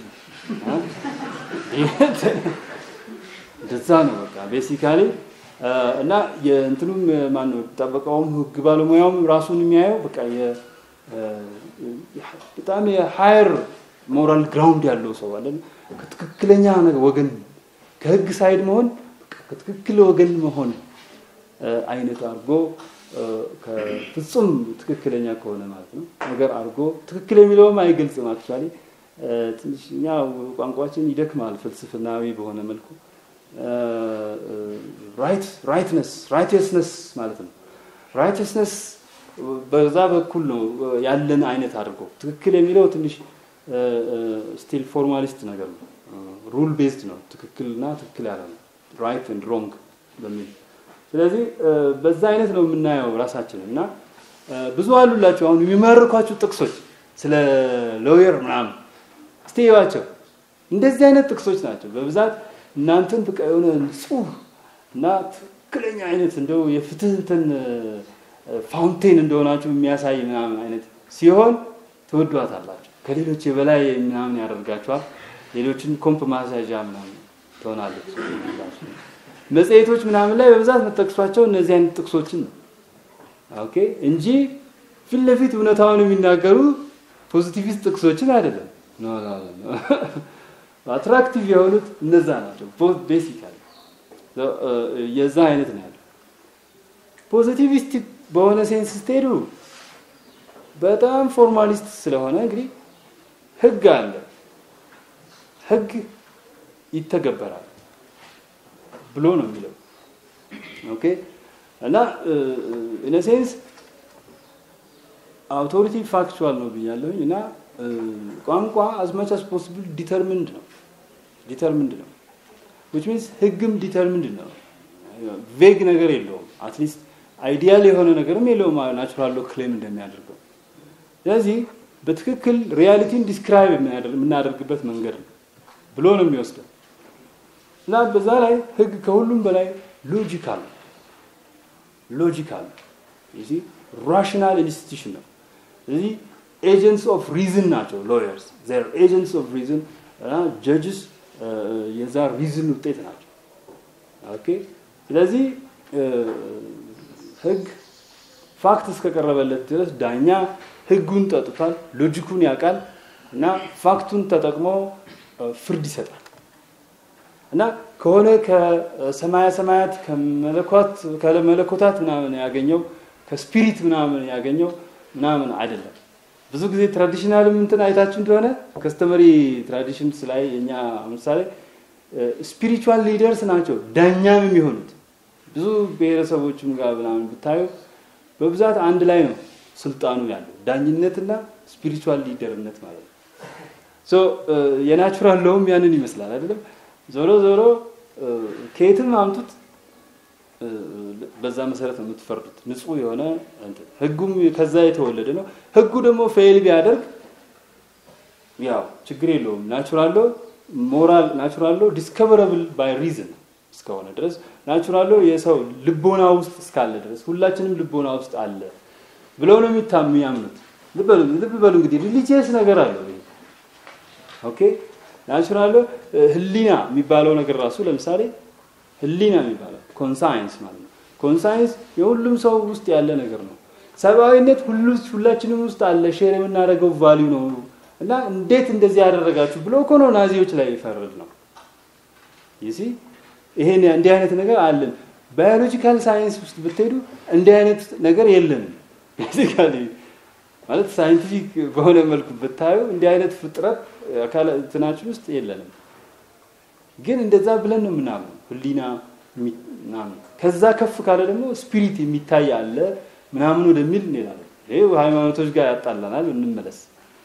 እንደዛ ነው። በቃ ቤሲካሊ እና የእንትኑም ማነው ጠበቃውም ህግ ባለሙያውም ራሱን የሚያየው በቃ በጣም የሀየር ሞራል ግራውንድ ያለው ሰው አለ ከትክክለኛ ወገን ከህግ ሳይድ መሆን ከትክክል ወገን መሆን አይነት አድርጎ ከፍጹም ትክክለኛ ከሆነ ማለት ነው ነገር አድርጎ ትክክል የሚለውም አይገልጽም። አክቹዋሊ ትንሽ እኛ ቋንቋችን ይደክማል ፍልስፍናዊ በሆነ መልኩ ራይት ራይትነስ ራይትስነስ ማለት ነው። ራይትስነስ በዛ በኩል ነው ያለን አይነት አድርጎ ትክክል የሚለው ትንሽ ስቲል ፎርማሊስት ነገር ነው። ሩል ቤዝድ ነው። ትክክልና ትክክል ያለ ነው። ራይት ኤንድ ሮንግ በሚል ስለዚህ በዛ አይነት ነው የምናየው ራሳችንን እና ብዙ አሉላቸው አሁን የሚማርኳቸው ጥቅሶች ስለ ሎየር ምናምን እስቲ እዩዋቸው። እንደዚህ አይነት ጥቅሶች ናቸው በብዛት እናንተን በቃ የሆነ ንጹህ እና ትክክለኛ አይነት እንደው የፍትህ እንትን ፋውንቴን እንደሆናችሁ የሚያሳይ ምናምን አይነት ሲሆን ትወዷታላችሁ። ከሌሎች የበላይ ምናምን ያደርጋችኋል። ሌሎችን ኮምፕ ማሳዣ ምናምን ትሆናለች። መጽሔቶች ምናምን ላይ በብዛት የምጠቅሷቸው እነዚህ አይነት ጥቅሶችን ነው ኦኬ እንጂ ፊት ለፊት እውነታውን የሚናገሩ ፖዚቲቪስት ጥቅሶችን አይደለም። አትራክቲቭ የሆኑት እነዛ ናቸው። ቤሲካሊ የዛ አይነት ነው ያለው። ፖዚቲቪስቲክ በሆነ ሴንስ ስትሄዱ በጣም ፎርማሊስት ስለሆነ እንግዲህ ህግ አለ፣ ህግ ይተገበራል ብሎ ነው የሚለው። ኦኬ እና ኢን ሴንስ አውቶሪቲ ፋክቹዋል ነው ብያለሁኝ እና ቋንቋ አዝ ማች አስ ፖሲብል ዲተርሚንድ ነው ዲተርሚንድ ነው ዊች ሚንስ ህግም ዲተርሚንድ ነው። ቬግ ነገር የለውም። አትሊስት አይዲያል የሆነ ነገርም የለውም ናቹራል ሎ ክሌም እንደሚያደርገው። ስለዚህ በትክክል ሪያሊቲን ዲስክራይብ የምናደርግበት መንገድ ነው ብሎ ነው የሚወስደው እና በዛ ላይ ህግ ከሁሉም በላይ ሎጂካል ነው ሎጂካል ነው። ራሽናል ኢንስቲትዩሽን ነው። ስለዚህ ኤጀንትስ ኦፍ ሪዝን ናቸው ሎየርስ ዜር ኤጀንትስ ኦፍ ሪዝን ጀጅስ የዛ ሪዝን ውጤት ናቸው። ኦኬ ስለዚህ ህግ ፋክት እስከቀረበለት ድረስ ዳኛ ህጉን ጠጥቷል፣ ሎጂኩን ያውቃል እና ፋክቱን ተጠቅሞ ፍርድ ይሰጣል እና ከሆነ ከሰማያ ሰማያት ከመለኮታት ምናምን ያገኘው ከስፒሪት ምናምን ያገኘው ምናምን አይደለም። ብዙ ጊዜ ትራዲሽናልም እንትን አይታችሁ እንደሆነ ከስተመሪ ትራዲሽንስ ላይ እኛ ምሳሌ ስፒሪቹዋል ሊደርስ ናቸው ዳኛም የሚሆኑት ብዙ ብሔረሰቦችም ጋር ምናምን ብታዩ በብዛት አንድ ላይ ነው ስልጣኑ ያለው ዳኝነትና ስፒሪቹዋል ሊደርነት ማለት ነው። ሶ የናቹራል ለውም ያንን ይመስላል አይደለም። ዞሮ ዞሮ ከየትም አምጡት በዛ መሰረት ነው የምትፈርዱት። ንጹህ የሆነ ህጉም ከዛ የተወለደ ነው። ህጉ ደግሞ ፌል ቢያደርግ ያው ችግር የለውም። ናቹራሎ ሞራል ናቹራሎ ዲስከቨረብል ባይ ሪዝን እስከሆነ ድረስ ናቹራሎ የሰው ልቦና ውስጥ እስካለ ድረስ ሁላችንም ልቦና ውስጥ አለ ብለው ነው የሚታሙ ያምኑት። ልብ በሉ እንግዲህ ሪሊጂየስ ነገር አለው። ኦኬ ናቹራሎ ህሊና የሚባለው ነገር ራሱ ለምሳሌ ህሊና የሚባለው ኮንሳይንስ ማለት ነው። ኮንሳይንስ የሁሉም ሰው ውስጥ ያለ ነገር ነው። ሰብአዊነት ሁላችንም ውስጥ አለ፣ ሼር የምናደርገው ቫሊዩ ነው እና እንዴት እንደዚህ ያደረጋችሁ ብሎ እኮ ነው ናዚዎች ላይ ይፈርድ ነው። ይሲ ይሄን እንዲህ አይነት ነገር አለን። ባዮሎጂካል ሳይንስ ውስጥ ብትሄዱ እንዲህ አይነት ነገር የለንም። ቤዚካሊ ማለት ሳይንቲፊክ በሆነ መልኩ ብታዩ እንዲህ አይነት ፍጥረት አካል እንትናችን ውስጥ የለንም። ግን እንደዛ ብለን ነው የምናምነው ህሊና ምናምን። ከዛ ከፍ ካለ ደግሞ ስፒሪት የሚታይ አለ ምናምን ወደሚል እንሄዳለን። ይህ ሃይማኖቶች ጋር ያጣላናል። እንመለስ።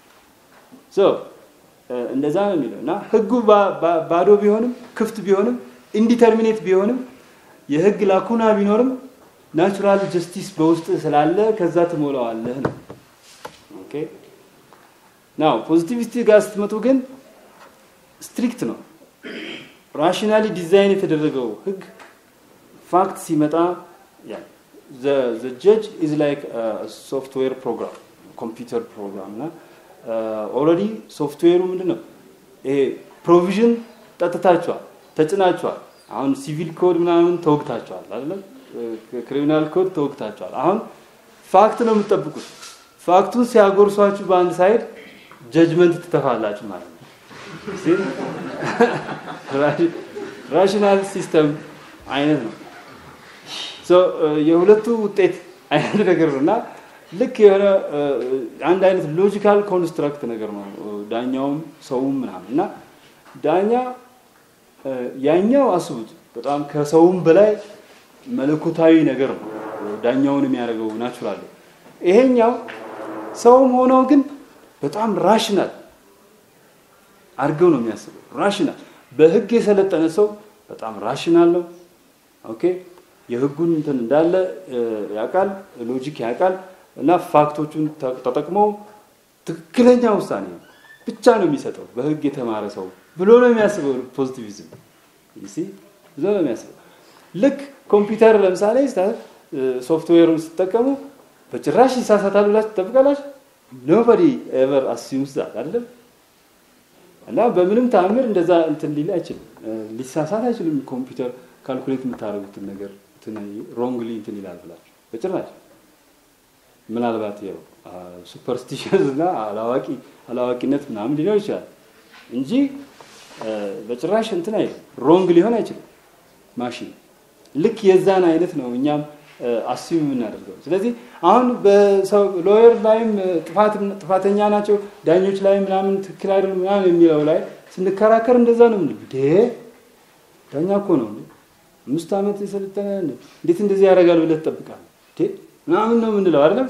እንደዛ ነው የሚለው እና ህጉ ባዶ ቢሆንም ክፍት ቢሆንም ኢንዲተርሚኔት ቢሆንም የህግ ላኩና ቢኖርም ናቹራል ጀስቲስ በውስጥ ስላለ ከዛ ትሞላዋለህ ነው። ኦኬ ናው ፖዚቲቪስቲ ጋር ስትመጡ ግን ስትሪክት ነው። ራሽናሊ ዲዛይን የተደረገው ህግ ፋክት ሲመጣ ጀጅ ኢዝ ላይክ ሶፍትዌር ፕሮግራም ኮምፒውተር ፕሮግራም እና ኦልሬዲ ሶፍትዌሩ ምንድን ነው ይሄ ፕሮቪዥን ጠጥታችኋል፣ ተጭናችኋል። አሁን ሲቪል ኮድ ምናምን ተወግታችኋል አይደለም? ክሪሚናል ኮድ ተወግታችኋል። አሁን ፋክት ነው የምትጠብቁት። ፋክቱን ሲያጎርሷችሁ በአንድ ሳይድ ጀጅመንት ትተፋላችሁ ማለት ነው። ራሽናል ሲስተም አይነት ነው። የሁለቱ ውጤት አይነት ነገር ነው እና ልክ የሆነ አንድ አይነት ሎጂካል ኮንስትራክት ነገር ነው ዳኛውም ሰውም ምናምን እና ዳኛ ያኛው አስቡት በጣም ከሰውም በላይ መለኮታዊ ነገር ነው ዳኛውን የሚያደርገው ናቹራል። ይሄኛው ሰውም ሆነው ግን በጣም ራሽናል አድርገው ነው የሚያስበው። ራሽናል በህግ የሰለጠነ ሰው በጣም ራሽናል ነው። ኦኬ የህጉን እንትን እንዳለ ያውቃል፣ ሎጂክ ያውቃል እና ፋክቶቹን ተጠቅሞ ትክክለኛ ውሳኔ ብቻ ነው የሚሰጠው በህግ የተማረ ሰው ብሎ ነው የሚያስበው። ፖዚቲቪዝም ይሲ ብሎ ነው የሚያስበው። ልክ ኮምፒውተር ለምሳሌ ሶፍትዌሩን ስትጠቀሙ በጭራሽ ይሳሳታል ብላችሁ ትጠብቃላችሁ? ኖበዲ ኤቨር አሲዩምስ ዛት አይደለም። እና በምንም ተአምር እንደዛ እንትን ሊል አይችልም፣ ሊሳሳት አይችልም። ኮምፒውተር ካልኩሌት የምታደርጉትን ነገር ሮንግሊ እንትን ይላል ብላችሁ በጭራሽ ምናልባት ያው ሱፐርስቲሽንስ እና አላዋቂ አላዋቂነት ምናምን ሊኖር ይችላል እንጂ በጭራሽ እንትን አይልም። ሮንግ ሊሆን አይችልም ማሽን ልክ የዛን አይነት ነው እኛም አስዩም የምናደርገው። ስለዚህ አሁን በሰው ሎየር ላይም ጥፋተኛ ናቸው ዳኞች ላይ ምናምን ትክክል አይደሉም ምናምን የሚለው ላይ ስንከራከር እንደዛ ነው ምን ዳኛ እኮ ነው አምስት ዓመት የሰለጠነ እንዴት እንደዚህ ያደርጋል ብለህ ትጠብቃለህ ምናምን ነው የምንለው አይደለም።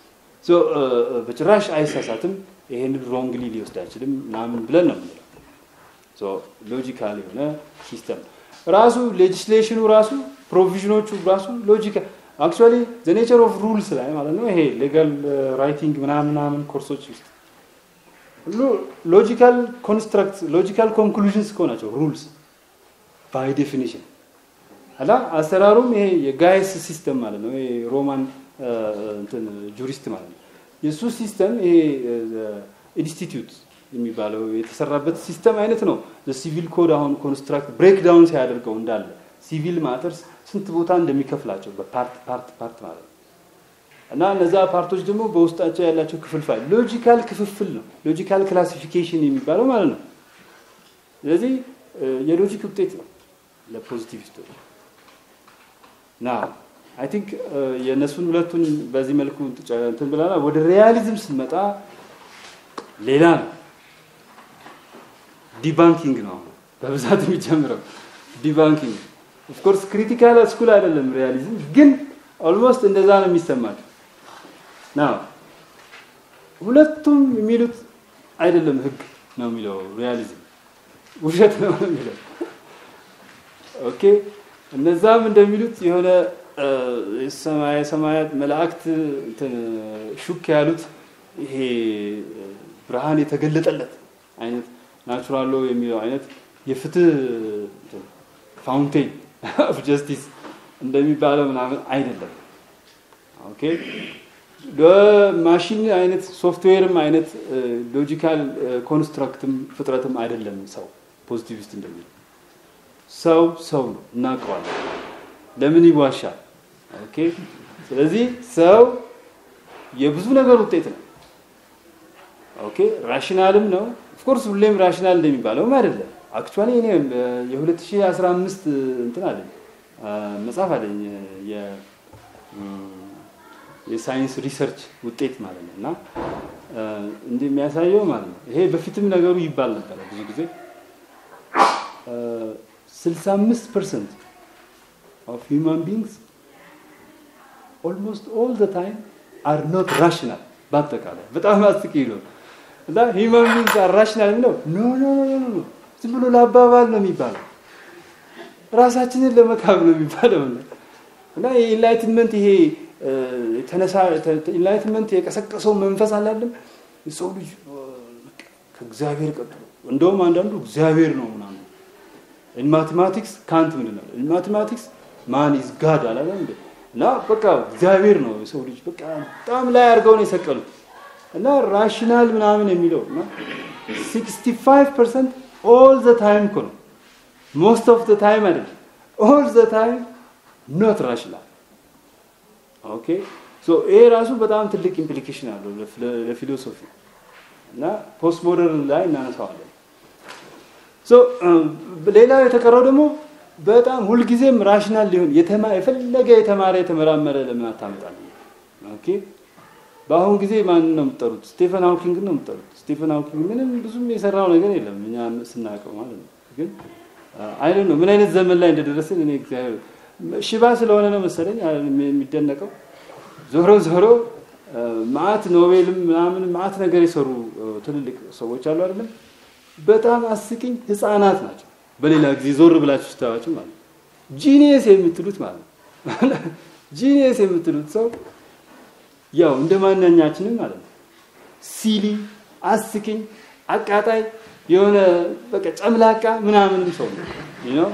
በጭራሽ አይሳሳትም፣ ይሄን ሮንግሊ ሊወስድ አይችልም ምናምን ብለን ነው የምንለው። ሎጂካል የሆነ ሲስተም ራሱ ሌጅስሌሽኑ ራሱ ፕሮቪዥኖቹ ራሱ ሎጂካል አክቹዋሊ ዘ ኔቸር ኦፍ ሩልስ ላይ ማለት ነው። ይሄ ሌጋል ራይቲንግ ምናምን ምናምን ኮርሶች ውስጥ ሁሉ ሎጂካል ኮንስትራክት ሎጂካል ኮንክሉዥንስ እኮ ናቸው ሩልስ ባይ ዴፊኒሽን አላ አሰራሩም ይሄ የጋይስ ሲስተም ማለት ነው። ይሄ ሮማን እንትን ጁሪስት ማለት ነው። የእሱ ሲስተም ይሄ ኢንስቲትዩት የሚባለው የተሰራበት ሲስተም አይነት ነው። ሲቪል ኮድ አሁን ኮንስትራክት ብሬክ ዳውን ሲያደርገው እንዳለ ሲቪል ማተርስ ስንት ቦታ እንደሚከፍላቸው በፓርት ፓርት ፓርት ማለት ነው። እና እነዛ ፓርቶች ደግሞ በውስጣቸው ያላቸው ክፍልፋይ ሎጂካል ክፍፍል ነው። ሎጂካል ክላሲፊኬሽን የሚባለው ማለት ነው። ስለዚህ የሎጂክ ውጤት ነው ለፖዚቲቪስቶች ና አይ ቲንክ የእነሱን ሁለቱን በዚህ መልኩ እንትን ብለናል። ወደ ሪያሊዝም ስንመጣ ሌላ ነው። ዲባንኪንግ ነው በብዛት የሚጀምረው ዲባንኪንግ። ኦፍኮርስ ክሪቲካል ስኩል አይደለም ሪያሊዝም፣ ግን ኦልሞስት እንደዛ ነው የሚሰማቸው። ና ሁለቱም የሚሉት አይደለም ህግ ነው የሚለው ሪያሊዝም ውሸት ነው የሚለው ኦኬ እነዛም እንደሚሉት የሆነ ሰማየ ሰማያት መላእክት ሹክ ያሉት ይሄ ብርሃን የተገለጠለት አይነት ናቹራሎ የሚለው አይነት የፍትህ ፋውንቴን ኦፍ ጀስቲስ እንደሚባለው ምናምን አይደለም። ኦኬ ማሽን አይነት ሶፍትዌርም አይነት ሎጂካል ኮንስትራክትም ፍጥረትም አይደለም። ሰው ፖዚቲቪስት እንደሚለው ሰው ሰው ነው፣ እናውቀዋለን። ለምን ይዋሻል? ኦኬ ስለዚህ ሰው የብዙ ነገር ውጤት ነው። ኦኬ ራሽናልም ነው። ኦፍኮርስ ሁሌም ራሽናል እንደሚባለውም አይደለም። አክቹዋሊ እኔ የ2015 እንትን አለኝ መጽሐፍ አለኝ የሳይንስ ሪሰርች ውጤት ማለት ነው እና እንዲህ የሚያሳየው ማለት ነው ይሄ በፊትም ነገሩ ይባል ነበረ ብዙ ጊዜ 65 ፐርሰንት ኦፍ ሂውማን ቢንግስ ኦልሞስት ኦል ዘ ታይም አር ኖት ራሽናል። በአጠቃላይ በጣም አስቂ ነው እና ሂውማን ቢንግስ አር ራሽናል የሚለው ኖ ኖ ኖ ኖ ዝም ብሎ ለአባባል ነው የሚባለው፣ ራሳችንን ለመካብ ነው የሚባለው እና የኢንላይትመንት ይሄ ተነሳ ኢንላይትመንት የቀሰቀሰው መንፈስ አላለም የሰው ልጅ ከእግዚአብሔር ቀጥሎ እንደውም አንዳንዱ እግዚአብሔር ነው ምናምን ኢን ማቴማቲክስ ካንት ምንድን ነው ኢን ማቴማቲክስ ማን ኢዝ ጋድ አላለም እንዴ እና በቃ እግዚአብሔር ነው የሰው ልጅ በቃ በጣም ላይ አድርገው ነው የሰቀሉት እና ራሽናል ምናምን የሚለው እና 65 ፐርሰንት ኦል ዘ ታይም እኮ ነው ሞስት ኦፍ ዘ ታይም አይደለም ኦል ዘ ታይም ኖት ራሽናል ኦኬ ሶ ይሄ ራሱ በጣም ትልቅ ኢምፕሊኬሽን አለው ለፊሎሶፊ እና ፖስት ሞደርን ላይ እናነሳዋለን ሶ ሌላው የተቀረው ደግሞ በጣም ሁልጊዜም ራሽናል ሊሆን የፈለገ የተማረ የተመራመረ ለምን አታመጣል? ኦኬ በአሁን ጊዜ ማን ነው የምትጠሩት? ስቴፈን ሃውኪንግ ነው የምትጠሩት። ስቴፈን ሃውኪንግ ምንም ብዙም የሰራው ነገር የለም እኛ ስናውቀው ማለት ነው። ግን አይደ ነው ምን አይነት ዘመን ላይ እንደደረስን እኔ እግዚአብሔር ሽባ ስለሆነ ነው መሰለኝ የሚደነቀው። ዞሮ ዞሮ ማአት ኖቤልም ምናምን ማአት ነገር የሰሩ ትልልቅ ሰዎች አሉ አይደለም። በጣም አስቂኝ ህፃናት ናቸው። በሌላ ጊዜ ዞር ብላችሁ ስታዩዋቸው ማለት ነው ጂኒየስ የምትሉት ማለት ነው ጂኒየስ የምትሉት ሰው ያው እንደ ማንኛችንም ማለት ነው ሲሊ፣ አስቂኝ፣ አቃጣይ የሆነ በቃ ጨምላቃ ምናምን ሰው ነው ነው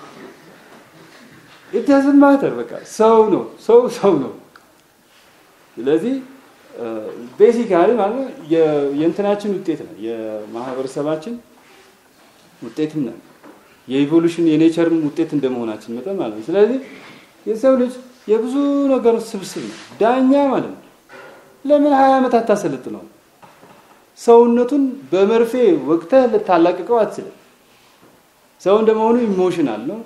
ኢትያዝን ማተር በቃ ሰው ነው ሰው ሰው ነው። ስለዚህ ቤሲካሊ ማለት የእንትናችን ውጤት ነው የማህበረሰባችን ውጤትም ነው የኢቮሉሽን የኔቸርም ውጤት እንደመሆናችን መጠን ማለት ነው። ስለዚህ የሰው ልጅ የብዙ ነገር ስብስብ ነው። ዳኛ ማለት ነው ለምን ሀያ ዓመት አታሰለጥነው? ሰውነቱን በመርፌ ወቅተህ ልታላቅቀው አትችልም። ሰው እንደመሆኑ ኢሞሽናል ነው።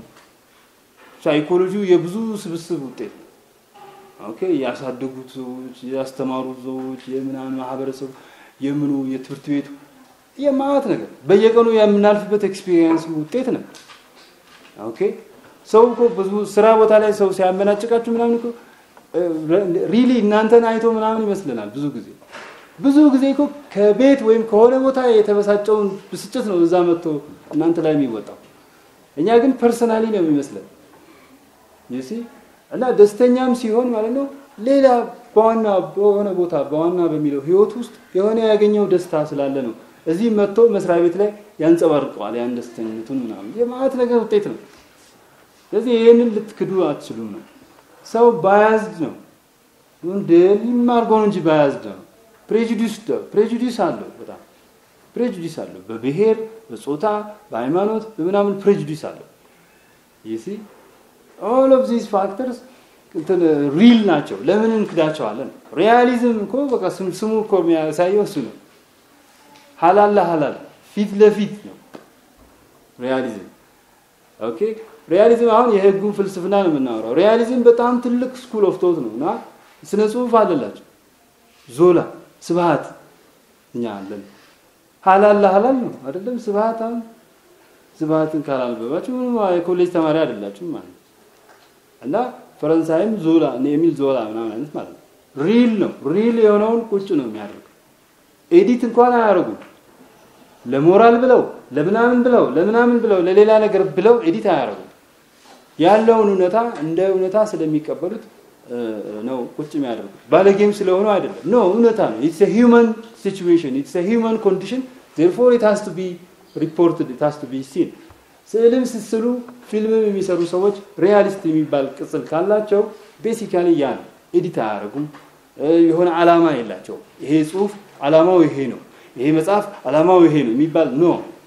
ሳይኮሎጂው የብዙ ስብስብ ውጤት ነው። ኦኬ ያሳደጉት ሰዎች፣ ያስተማሩት ሰዎች፣ የምናምን ማህበረሰቡ፣ የምኑ የትምህርት ቤቱ የማአት ነገር በየቀኑ የምናልፍበት ኤክስፒሪየንስ ውጤት ነው። ኦኬ ሰው እኮ ብዙ ስራ ቦታ ላይ ሰው ሲያመናጭቃችሁ ምናምን እኮ ሪሊ እናንተን አይቶ ምናምን ይመስለናል ብዙ ጊዜ ብዙ ጊዜ እኮ ከቤት ወይም ከሆነ ቦታ የተበሳጨውን ብስጭት ነው እዛ መጥቶ እናንተ ላይ የሚወጣው። እኛ ግን ፐርሰናሊ ነው የሚመስለን ዩሲ እና ደስተኛም ሲሆን ማለት ነው ሌላ በዋና በሆነ ቦታ በዋና በሚለው ህይወት ውስጥ የሆነ ያገኘው ደስታ ስላለ ነው እዚህ መጥቶ መስሪያ ቤት ላይ ያንጸባርቀዋል ያን ደስተኝነቱን ምናምን የማለት ነገር ውጤት ነው። ስለዚህ ይህንን ልትክዱ አትችሉም ነው። ሰው ባያዝድ ነው እንደ ሊማርገው ነው እንጂ ባያዝድ ነው። ፕሬጁዲስ ፕሬጁዲስ አለው በጣም ፕሬጁዲስ አለው። በብሔር፣ በጾታ፣ በሃይማኖት፣ በምናምን ፕሬጁዲስ አለው። ይሲ ኦል ኦፍ ዚስ ፋክተርስ እንትን ሪል ናቸው። ለምን እንክዳቸዋለን? ሪያሊዝም እኮ በቃ ስሙ እኮ የሚያሳየው እሱ ነው። ሀላል ለሀላል ፊት ለፊት ነው ሪያሊዝም። ኦኬ ሪያሊዝም አሁን የህጉን ፍልስፍና ነው የምናወራው። ሪያሊዝም በጣም ትልቅ ስኩል ኦፍ ቶት ነው እና ስነ ጽሁፍ አለላቸው። ዞላ ስብሃት እኛ አለን። ሀላል ለሀላል ነው አይደለም? ስብሃት አሁን ስብሃትን ካላልበባችሁ ምንም የኮሌጅ ተማሪ አይደላችሁም ማለት ነው። እና ፈረንሳይም ዞላ የሚል ዞላ ምናምን አይነት ማለት ነው። ሪል ነው። ሪል የሆነውን ቁጭ ነው የሚያደርገው። ኤዲት እንኳን አያደርጉም። ለሞራል ብለው ለምናምን ብለው ለምናምን ብለው ለሌላ ነገር ብለው ኤዲት አያደርጉም። ያለውን እውነታ እንደ እውነታ ስለሚቀበሉት ነው ቁጭ የሚያደርጉት። ባለጌም ስለሆኑ አይደለም። ኖ እውነታ ነው። ኢትስ ሂውማን ሲቹዌሽን ኢትስ ሂውማን ኮንዲሽን ዜርፎር ኢት ሃዝ ቱ ቢ ሪፖርትድ ኢት ሃዝ ቱ ቢ ሲን። ስዕልም ስስሉ ፊልምም የሚሰሩ ሰዎች ሪያሊስት የሚባል ቅጽል ካላቸው ቤሲካሊ ያ ነው። ኤዲት አያደርጉም። የሆነ ዓላማ የላቸው። ይሄ ጽሁፍ ዓላማው ይሄ ነው፣ ይሄ መጽሐፍ ዓላማው ይሄ ነው የሚባል ኖ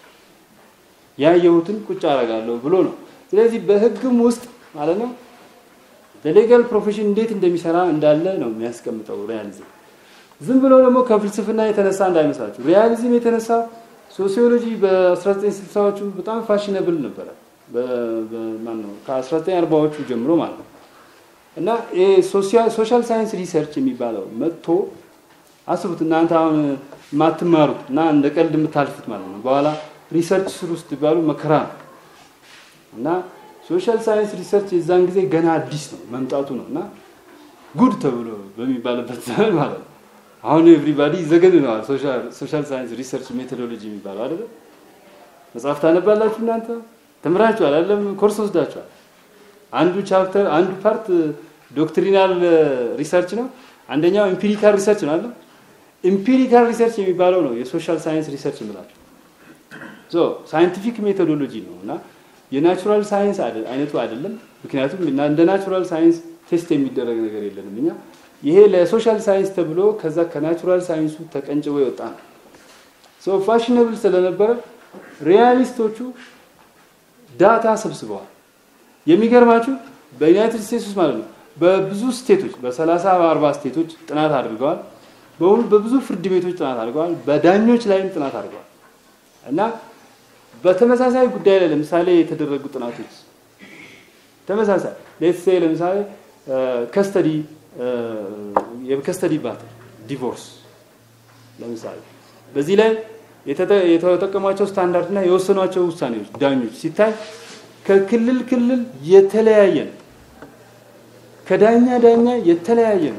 ያየሁትን ቁጭ አደርጋለሁ ብሎ ነው። ስለዚህ በህግም ውስጥ ማለት ነው በሌጋል ፕሮፌሽን እንዴት እንደሚሰራ እንዳለ ነው የሚያስቀምጠው ሪያሊዝም። ዝም ብሎ ደግሞ ከፍልስፍና የተነሳ እንዳይመስላችሁ። ሪያሊዝም የተነሳ ሶሲዮሎጂ በ1960ዎቹ በጣም ፋሽነብል ነበረ። ማነው ከ1940ዎቹ ጀምሮ ማለት ነው። እና ሶሻል ሳይንስ ሪሰርች የሚባለው መጥቶ አስቡት እናንተ አሁን የማትማሩት እና እንደ ቀልድ የምታልፉት ማለት ነው። በኋላ ሪሰርች ስሩ ስትባሉ መከራ ነው እና ሶሻል ሳይንስ ሪሰርች የዛን ጊዜ ገና አዲስ ነው መምጣቱ ነው እና ጉድ ተብሎ በሚባልበት ዘመን ማለት ነው። አሁን ኤቭሪባዲ ይዘገንነዋል። ሶሻል ሳይንስ ሪሰርች ሜቶዶሎጂ የሚባለው አይደለ? መጽሐፍ ታነባላችሁ እናንተ ተምራችኋል አይደለም? ኮርስ ወስዳችኋል። አንዱ ቻፕተር አንዱ ፓርት ዶክትሪናል ሪሰርች ነው። አንደኛው ኢምፒሪካል ሪሰርች ነው አይደል? ኢምፒሪካል ሪሰርች የሚባለው ነው የሶሻል ሳይንስ ሪሰርች እንላቸው። ሶ ሳይንቲፊክ ሜቶዶሎጂ ነው እና የናቹራል ሳይንስ አይነቱ አይደለም። ምክንያቱም እንደ ናቹራል ሳይንስ ቴስት የሚደረግ ነገር የለንም እኛ። ይሄ ለሶሻል ሳይንስ ተብሎ ከዛ ከናቹራል ሳይንሱ ተቀንጭቦ የወጣ ነው። ሶ ፋሽነብል ስለነበረ ሪያሊስቶቹ ዳታ ሰብስበዋል። የሚገርማችሁ በዩናይትድ ስቴትስ ውስጥ ማለት ነው በብዙ ስቴቶች በሰላሳ በአርባ ስቴቶች ጥናት አድርገዋል። በብዙ ፍርድ ቤቶች ጥናት አድርገዋል። በዳኞች ላይም ጥናት አድርገዋል እና በተመሳሳይ ጉዳይ ላይ ለምሳሌ የተደረጉ ጥናቶች ተመሳሳይ ሌትስ ለምሳሌ ከስተዲ የከስተዲ ባትል ዲቮርስ ለምሳሌ በዚህ ላይ የተጠቀሟቸው ስታንዳርድ እና የወሰኗቸው ውሳኔዎች ዳኞች ሲታይ ከክልል ክልል የተለያየ ነው። ከዳኛ ዳኛ የተለያየ ነው።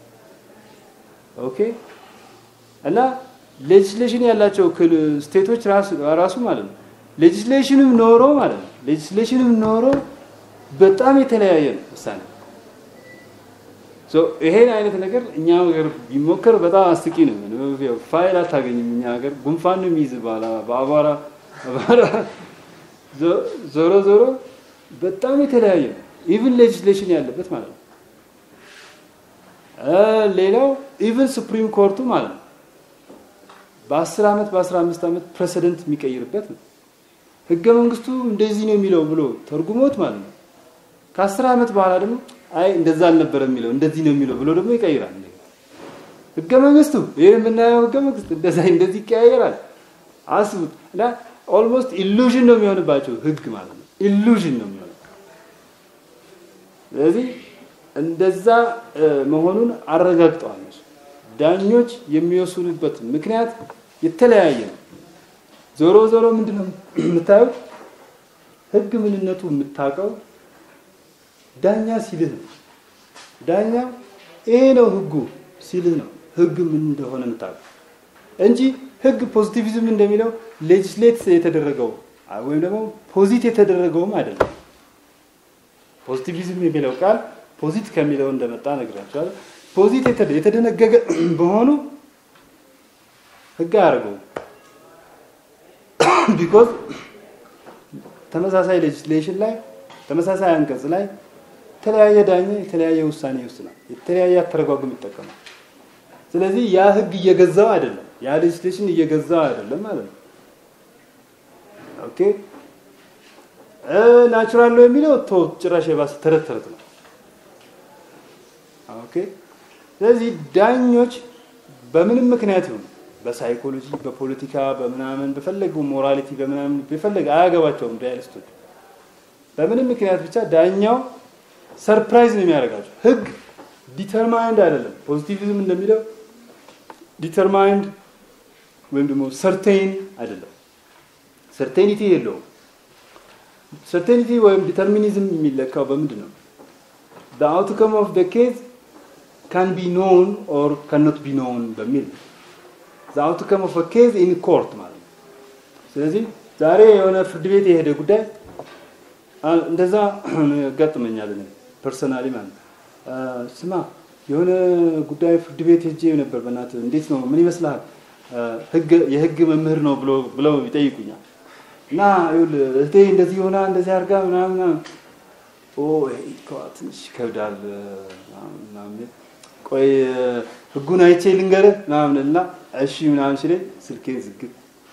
ኦኬ እና ሌጅስሌሽን ያላቸው ስቴቶች ራሱ ማለት ነው ሌጅስሌሽንም ኖሮ ማለት ነው ሌጅስሌሽንም ኖሮ በጣም የተለያየ ነው ውሳኔ። ይሄን አይነት ነገር እኛ ሀገር ቢሞከር በጣም አስቂ ነው። ፋይል አታገኝም እኛ ሀገር ጉንፋን ነው የሚይዝ በአቧራ ዞሮ ዞሮ በጣም የተለያየ ነው። ኢቭን ሌጅስሌሽን ያለበት ማለት ነው። ሌላው ኢቭን ሱፕሪም ኮርቱ ማለት ነው በ10 ዓመት በ15 ዓመት ፕሬሲደንት የሚቀይርበት ነው። ህገ መንግስቱ እንደዚህ ነው የሚለው ብሎ ተርጉሞት ማለት ነው። ከ10 ዓመት በኋላ ደግሞ አይ እንደዛ አልነበረ የሚለው እንደዚህ ነው የሚለው ብሎ ደግሞ ይቀይራል። ህገ መንግስቱ ይህ የምናየው ህገ መንግስት እንደዛ እንደዚህ ይቀያየራል። አስቡት እና ኦልሞስት ኢሉዥን ነው የሚሆንባቸው ህግ ማለት ነው። ኢሉዥን ነው የሚሆነው። ስለዚህ እንደዛ መሆኑን አረጋግጠዋል። ዳኞች የሚወስኑበት ምክንያት የተለያየ ነው። ዞሮ ዞሮ ምንድን ነው የምታየው? ህግ ምንነቱ የምታውቀው ዳኛ ሲልህ ነው። ዳኛ ይሄ ነው ህጉ ሲልህ ነው ህግ ምን እንደሆነ የምታውቀው እንጂ ህግ ፖዚቲቪዝም እንደሚለው ሌጅስሌት የተደረገው ወይም ደግሞ ፖዚት የተደረገውም አይደለም። ፖዚቲቪዝም የሚለው ቃል ፖዚት ከሚለው እንደመጣ ነግራቸዋል። ፖዚት የተደነገገ በሆኑ ህግ አያደርገውም። ቢኮዝ ተመሳሳይ ሌጅስሌሽን ላይ ተመሳሳይ አንቀጽ ላይ የተለያየ ዳኛ የተለያየ ውሳኔ ይወስናል፣ የተለያየ አተረጓጉም ይጠቀማል። ስለዚህ ያ ህግ እየገዛው አይደለም፣ ያ ሌጅስሌሽን እየገዛው አይደለም ማለት ነው። ኦኬ ናቹራል ነው የሚለው ቶ ጭራሽ የባሰ ተረት ተረት ነው። ኦኬ ስለዚህ ዳኞች በምንም ምክንያት ይሁን በሳይኮሎጂ፣ በፖለቲካ፣ በምናምን በፈለገው ሞራሊቲ በምናምን በፈለገ አያገባቸውም። ሪያሊስቶች በምንም ምክንያት ብቻ ዳኛው ሰርፕራይዝ ነው የሚያደርጋቸው። ህግ ዲተርማይንድ አይደለም። ፖዚቲቪዝም እንደሚለው ዲተርማይንድ ወይም ደግሞ ሰርቴን አይደለም። ሰርቴኒቲ የለውም። ሰርቴኒቲ ወይም ዲተርሚኒዝም የሚለካው በምንድን ነው? the outcome of the case can be known or cannot be known በሚል ነው። the outcome of a case in court ማለት ነው። ስለዚህ ዛሬ የሆነ ፍርድ ቤት የሄደ ጉዳይ እንደዛ ያጋጥመኛል እኔ ፐርሰናሊ ማለት ነው። ስማ የሆነ ጉዳይ ፍርድ ቤት ሄጄ ነበር፣ በእናትህ እንዴት ነው ምን ይመስልሃል? ህግ የህግ መምህር ነው ብሎ ብለው ይጠይቁኛል። እና ይኸውልህ እህቴ እንደዚህ ሆና እንደዚህ አድርጋ ምናምን ኦ ትንሽ ይከብዳል ምናምን ቆይ ህጉን አይቼ ልንገርህ ምናምን እና እሺ ምናምን ሲለኝ ስልኬን ዝግት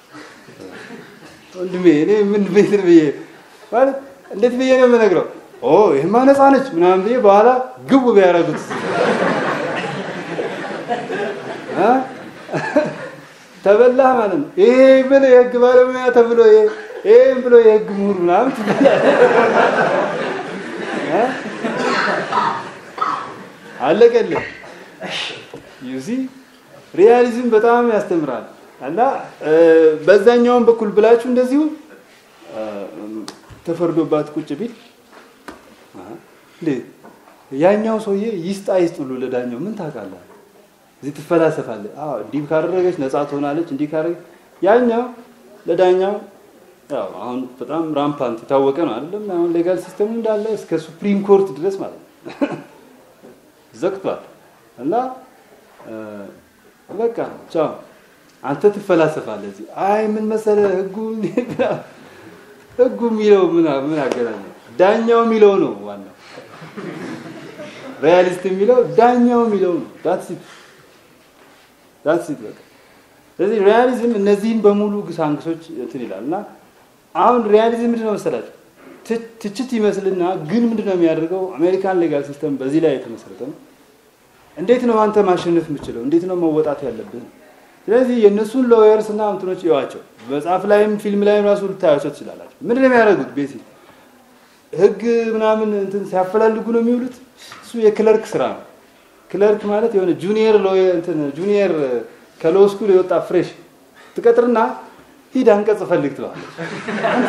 ወንድሜ እኔ ምን ቤት ብዬ ማለት እንዴት ብዬ ነው የምነግረው? ኦ ይህማ ነፃ ነች ምናምን ብዬ በኋላ ግቡ ቢያደርጉት ተበላህ ማለት ነው። ይሄ ምን የህግ ባለሙያ ተብሎ ይሄም ብሎ የህግ ምሁር ምናምን አለቀልህ። ዩዚ ሪያሊዝም በጣም ያስተምራል እና በዛኛውን በኩል ብላችሁ እንደዚሁ ተፈርዶባት ቁጭ ቢል ያኛው ሰውዬ ይስጣ ይስጥ ብሎ ለዳኛው ምን ታውቃለህ? እዚህ ትፈላሰፋለህ። አዎ እንዲህ ካደረገች ነፃ ትሆናለች፣ እንዲህ ካደረገች ያኛው ለዳኛው ያው አሁን በጣም ራምፓንት የታወቀ ነው አይደለም? አሁን ሌጋል ሲስተሙ እንዳለ እስከ ሱፕሪም ኮርት ድረስ ማለት ነው ዘግቷል። እና በቃ ቻው አንተ ትፈላሰፋለህ እዚህ። አይ ምን መሰለህ ህጉ ህጉ የሚለው ምን ምን አገናኘው? ዳኛው የሚለው ነው ዋናው። ሪያሊስት የሚለው ዳኛው የሚለው ነው። ዳትስ ኢት ዳትስ ኢት በቃ። ስለዚህ ሪያሊዝም እነዚህን በሙሉ ግሳንግሶች እንትን ይላል እና አሁን ሪያሊዝም ምንድን ነው መሰላችሁ? ትችት ይመስልና ግን ምንድን ነው የሚያደርገው? አሜሪካን ሌጋል ሲስተም በዚህ ላይ የተመሰረተ ነው። እንዴት ነው አንተ ማሸነፍ የምችለው? እንዴት ነው መወጣት ያለብህ? ስለዚህ የእነሱን ሎየርስ እና እንትኖች ይዋቸው። መጽሐፍ ላይም ፊልም ላይም ራሱ ልታያቸው ትችላላችሁ። ምንድን ነው የሚያደርጉት? ቤሲ ህግ ምናምን እንትን ሲያፈላልጉ ነው የሚውሉት። እሱ የክለርክ ስራ ነው። ክለርክ ማለት የሆነ ጁኒየር ሎየር እንትን ጁኒየር ከሎ ስኩል የወጣ ፍሬሽ ትቀጥርና ሂድ አንቀጽ ፈልግ ትለዋለች። አንተ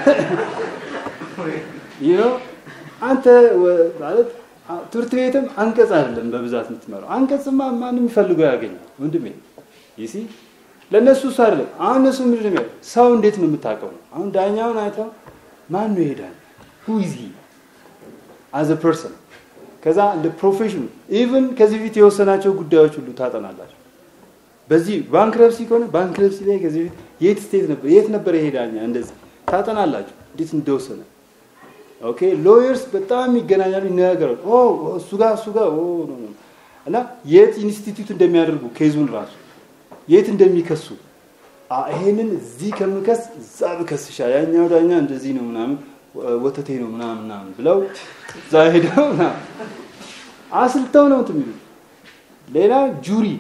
ይህ ነው አንተ ማለት ትምህርት ቤትም አንቀጽ አይደለም በብዛት የምትመራው። አንቀጽማ ማንም የሚፈልገው ያገኛል ወንድሜ። ይሲ ለእነሱ እሱ አይደለም። አሁን እነሱ ምንድን ነው ሰው እንዴት ነው የምታውቀው? አሁን ዳኛውን አይተው ማን ነው ይሄዳል ሁ ኢዝ ሂ አዝ አ ፐርሰን ከዛ እንደ ፕሮፌሽኑ ኢቭን ከዚህ በፊት የወሰናቸው ጉዳዮች ሁሉ ታጠናላችሁ። በዚህ ባንክረፕሲ ከሆነ ባንክረፕሲ ላይ ከዚህ በፊት የት ስቴት ነበር የት ነበር ይሄ ዳኛ እንደዚህ ታጠናላችሁ እንዴት እንደወሰነ ኦኬ ሎየርስ በጣም ይገናኛሉ፣ ይነጋገራሉ። ኦ እሱ ጋር እሱ ጋር ኦ ኖ ኖ እና የት ኢንስቲትዩት እንደሚያደርጉ ኬዙን ራሱ የት እንደሚከሱ ይሄንን እዚህ ከምከስ እዛ ብከስ ይሻል፣ ያኛው ዳኛ እንደዚህ ነው ምናምን ወተቴ ነው ምናምን ምናምን ብለው እዛ ሄደው ምናምን አስልተው ነው እንትን የሚሉት። ሌላ ጁሪ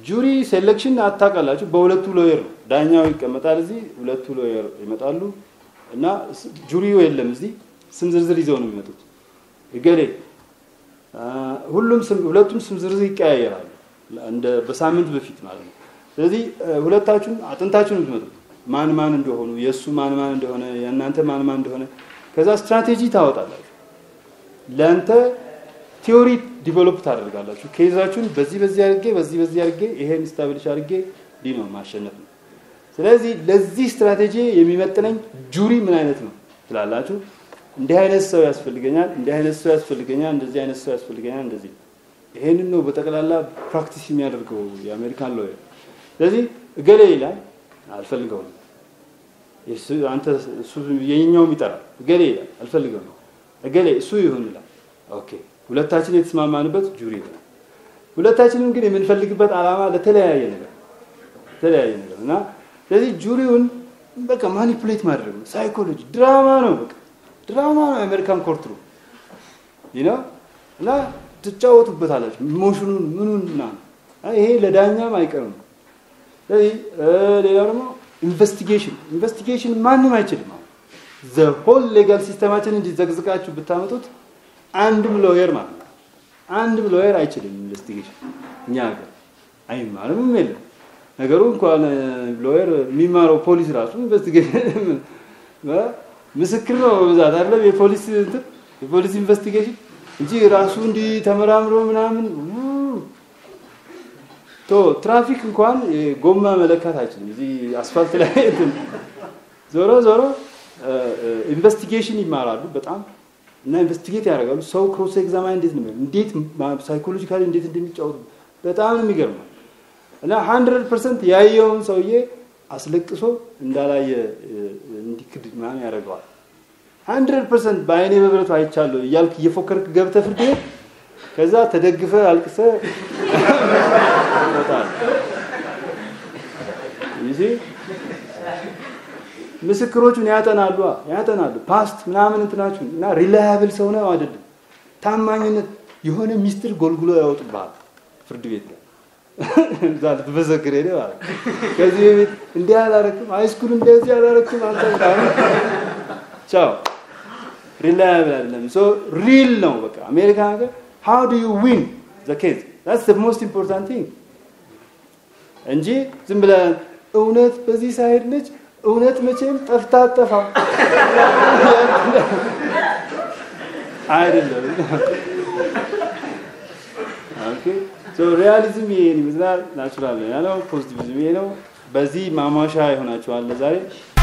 ጁሪ ሴሌክሽን አታውቃላችሁ። በሁለቱ ሎየር ነው ዳኛው ይቀመጣል እዚህ፣ ሁለቱ ሎየር ይመጣሉ እና ጁሪው የለም እዚህ። ስም ዝርዝር ይዘው ነው የሚመጡት። እገሌ ሁሉም ሁለቱም ስም ዝርዝር ይቀያየራሉ፣ እንደ በሳምንት በፊት ማለት ነው። ስለዚህ ሁለታችሁም አጥንታችሁን የምትመጡት ማን ማን እንደሆኑ የእሱ ማን ማን እንደሆነ የእናንተ ማን ማን እንደሆነ ከዛ ስትራቴጂ ታወጣላችሁ። ለአንተ ቲዮሪ ዲቨሎፕ ታደርጋላችሁ። ኬዛችሁን በዚህ በዚህ አድርጌ በዚህ በዚህ አድርጌ ይሄን ስታብሊሽ አድርጌ ዲ ነው ማሸነፍ ነው። ስለዚህ ለዚህ ስትራቴጂ የሚመጥነኝ ጁሪ ምን አይነት ነው ትላላችሁ። እንዲህ አይነት ሰው ያስፈልገኛል፣ እንዲህ አይነት ሰው ያስፈልገኛል፣ እንደዚህ አይነት ሰው ያስፈልገኛል። እንደዚህ ይሄንን ነው በጠቅላላ ፕራክቲስ የሚያደርገው የአሜሪካን ሎየር። ስለዚህ እገሌ ይላል አልፈልገውም፣ አንተ እሱ የኛውም ይጠራል። እገሌ ይላል አልፈልገውም፣ እገሌ እሱ ይሁን ይላል። ኦኬ ሁለታችን የተስማማንበት ጁሪ ነው። ሁለታችንም ግን የምንፈልግበት ዓላማ ለተለያየ ነገር ተለያየ ነገር እና ስለዚህ ጁሪውን በቃ ማኒፑሌት ማድረግ ነው። ሳይኮሎጂ ድራማ ነው፣ በቃ ድራማ ነው። የአሜሪካን ኮርት ነው ነው እና ትጫወቱበታላችሁ። ኢሞሽኑን ምኑን ምናምን ይሄ ለዳኛም አይቀርም። ስለዚህ ሌላው ደግሞ ኢንቨስቲጌሽን ኢንቨስቲጌሽን ማንም አይችልም። ዘ ሆል ሌጋል ሲስተማችን እንዲዘግዝቃችሁ ብታመጡት አንድም ሎየር ማለት ነው አንድም ሎየር አይችልም ኢንቨስቲጌሽን እኛ ሀገር አይማርም የለም ነገሩ እንኳን ሎየር የሚማረው ፖሊስ ራሱ ኢንቨስቲጌሽን ምስክር ነው በብዛት አይደለም የፖሊስ እንትን የፖሊስ ኢንቨስቲጌሽን እንጂ ራሱ እንዲህ ተመራምሮ ምናምን ቶ ትራፊክ እንኳን ጎማ መለካት አይችልም። እዚህ አስፋልት ላይ እንትን ዞሮ ዞሮ ኢንቨስቲጌሽን ይማራሉ በጣም እና ኢንቨስቲጌት ያደርጋሉ። ሰው ክሮስ ኤግዛማይን እንዴት ነው እንዴት ሳይኮሎጂካሊ እንዴት እንደሚጫወቱ በጣም ነው የሚገርመው። እና ሀንድረድ ፐርሰንት ያየውን ሰውዬ አስለቅሶ እንዳላየ እንዲክድ ምናምን ያደርገዋል። ሀንድረድ ፐርሰንት በአይኔ በብረቱ አይቻለሁ እያልክ እየፎከርክ ገብተህ ፍርድ ቤት ከዛ ተደግፈ አልቅሰ ምስክሮቹን ያጠናሉ ያጠናሉ ፓስት ምናምን እንትናችሁን እና ሪላያብል ሰው ነው አይደለም። ታማኝነት የሆነ ሚስጥር ጎልጉሎ ያወጡብሃል ፍርድ ቤት ላይ እዛ ልትመሰክር ሄደ ማለት ከዚህ በፊት እንዲህ አላረክም፣ ሃይስኩል እንደዚህ አላረክም፣ አንተ ቻው ሪላያብል አይደለም። ሶ ሪል ነው በቃ አሜሪካ ሀገር ሃው ዱ ዩ ዊን ዘ ኬዝ ዳትስ ዘ ሞስት ኢምፖርታንት ቲንግ እንጂ ዝም ብለህ እውነት በዚህ ሳይድ ነች እውነት መቼም ጠፍታ አጠፋም አይደለም። ኦኬ ሶ ሪያሊዝም ይሄን ይመስላል። ናቹራል ነው ያለው ፖዚቲቪዝም ይሄ ነው። በዚህ ማሟሻ ይሆናችኋል ለዛሬ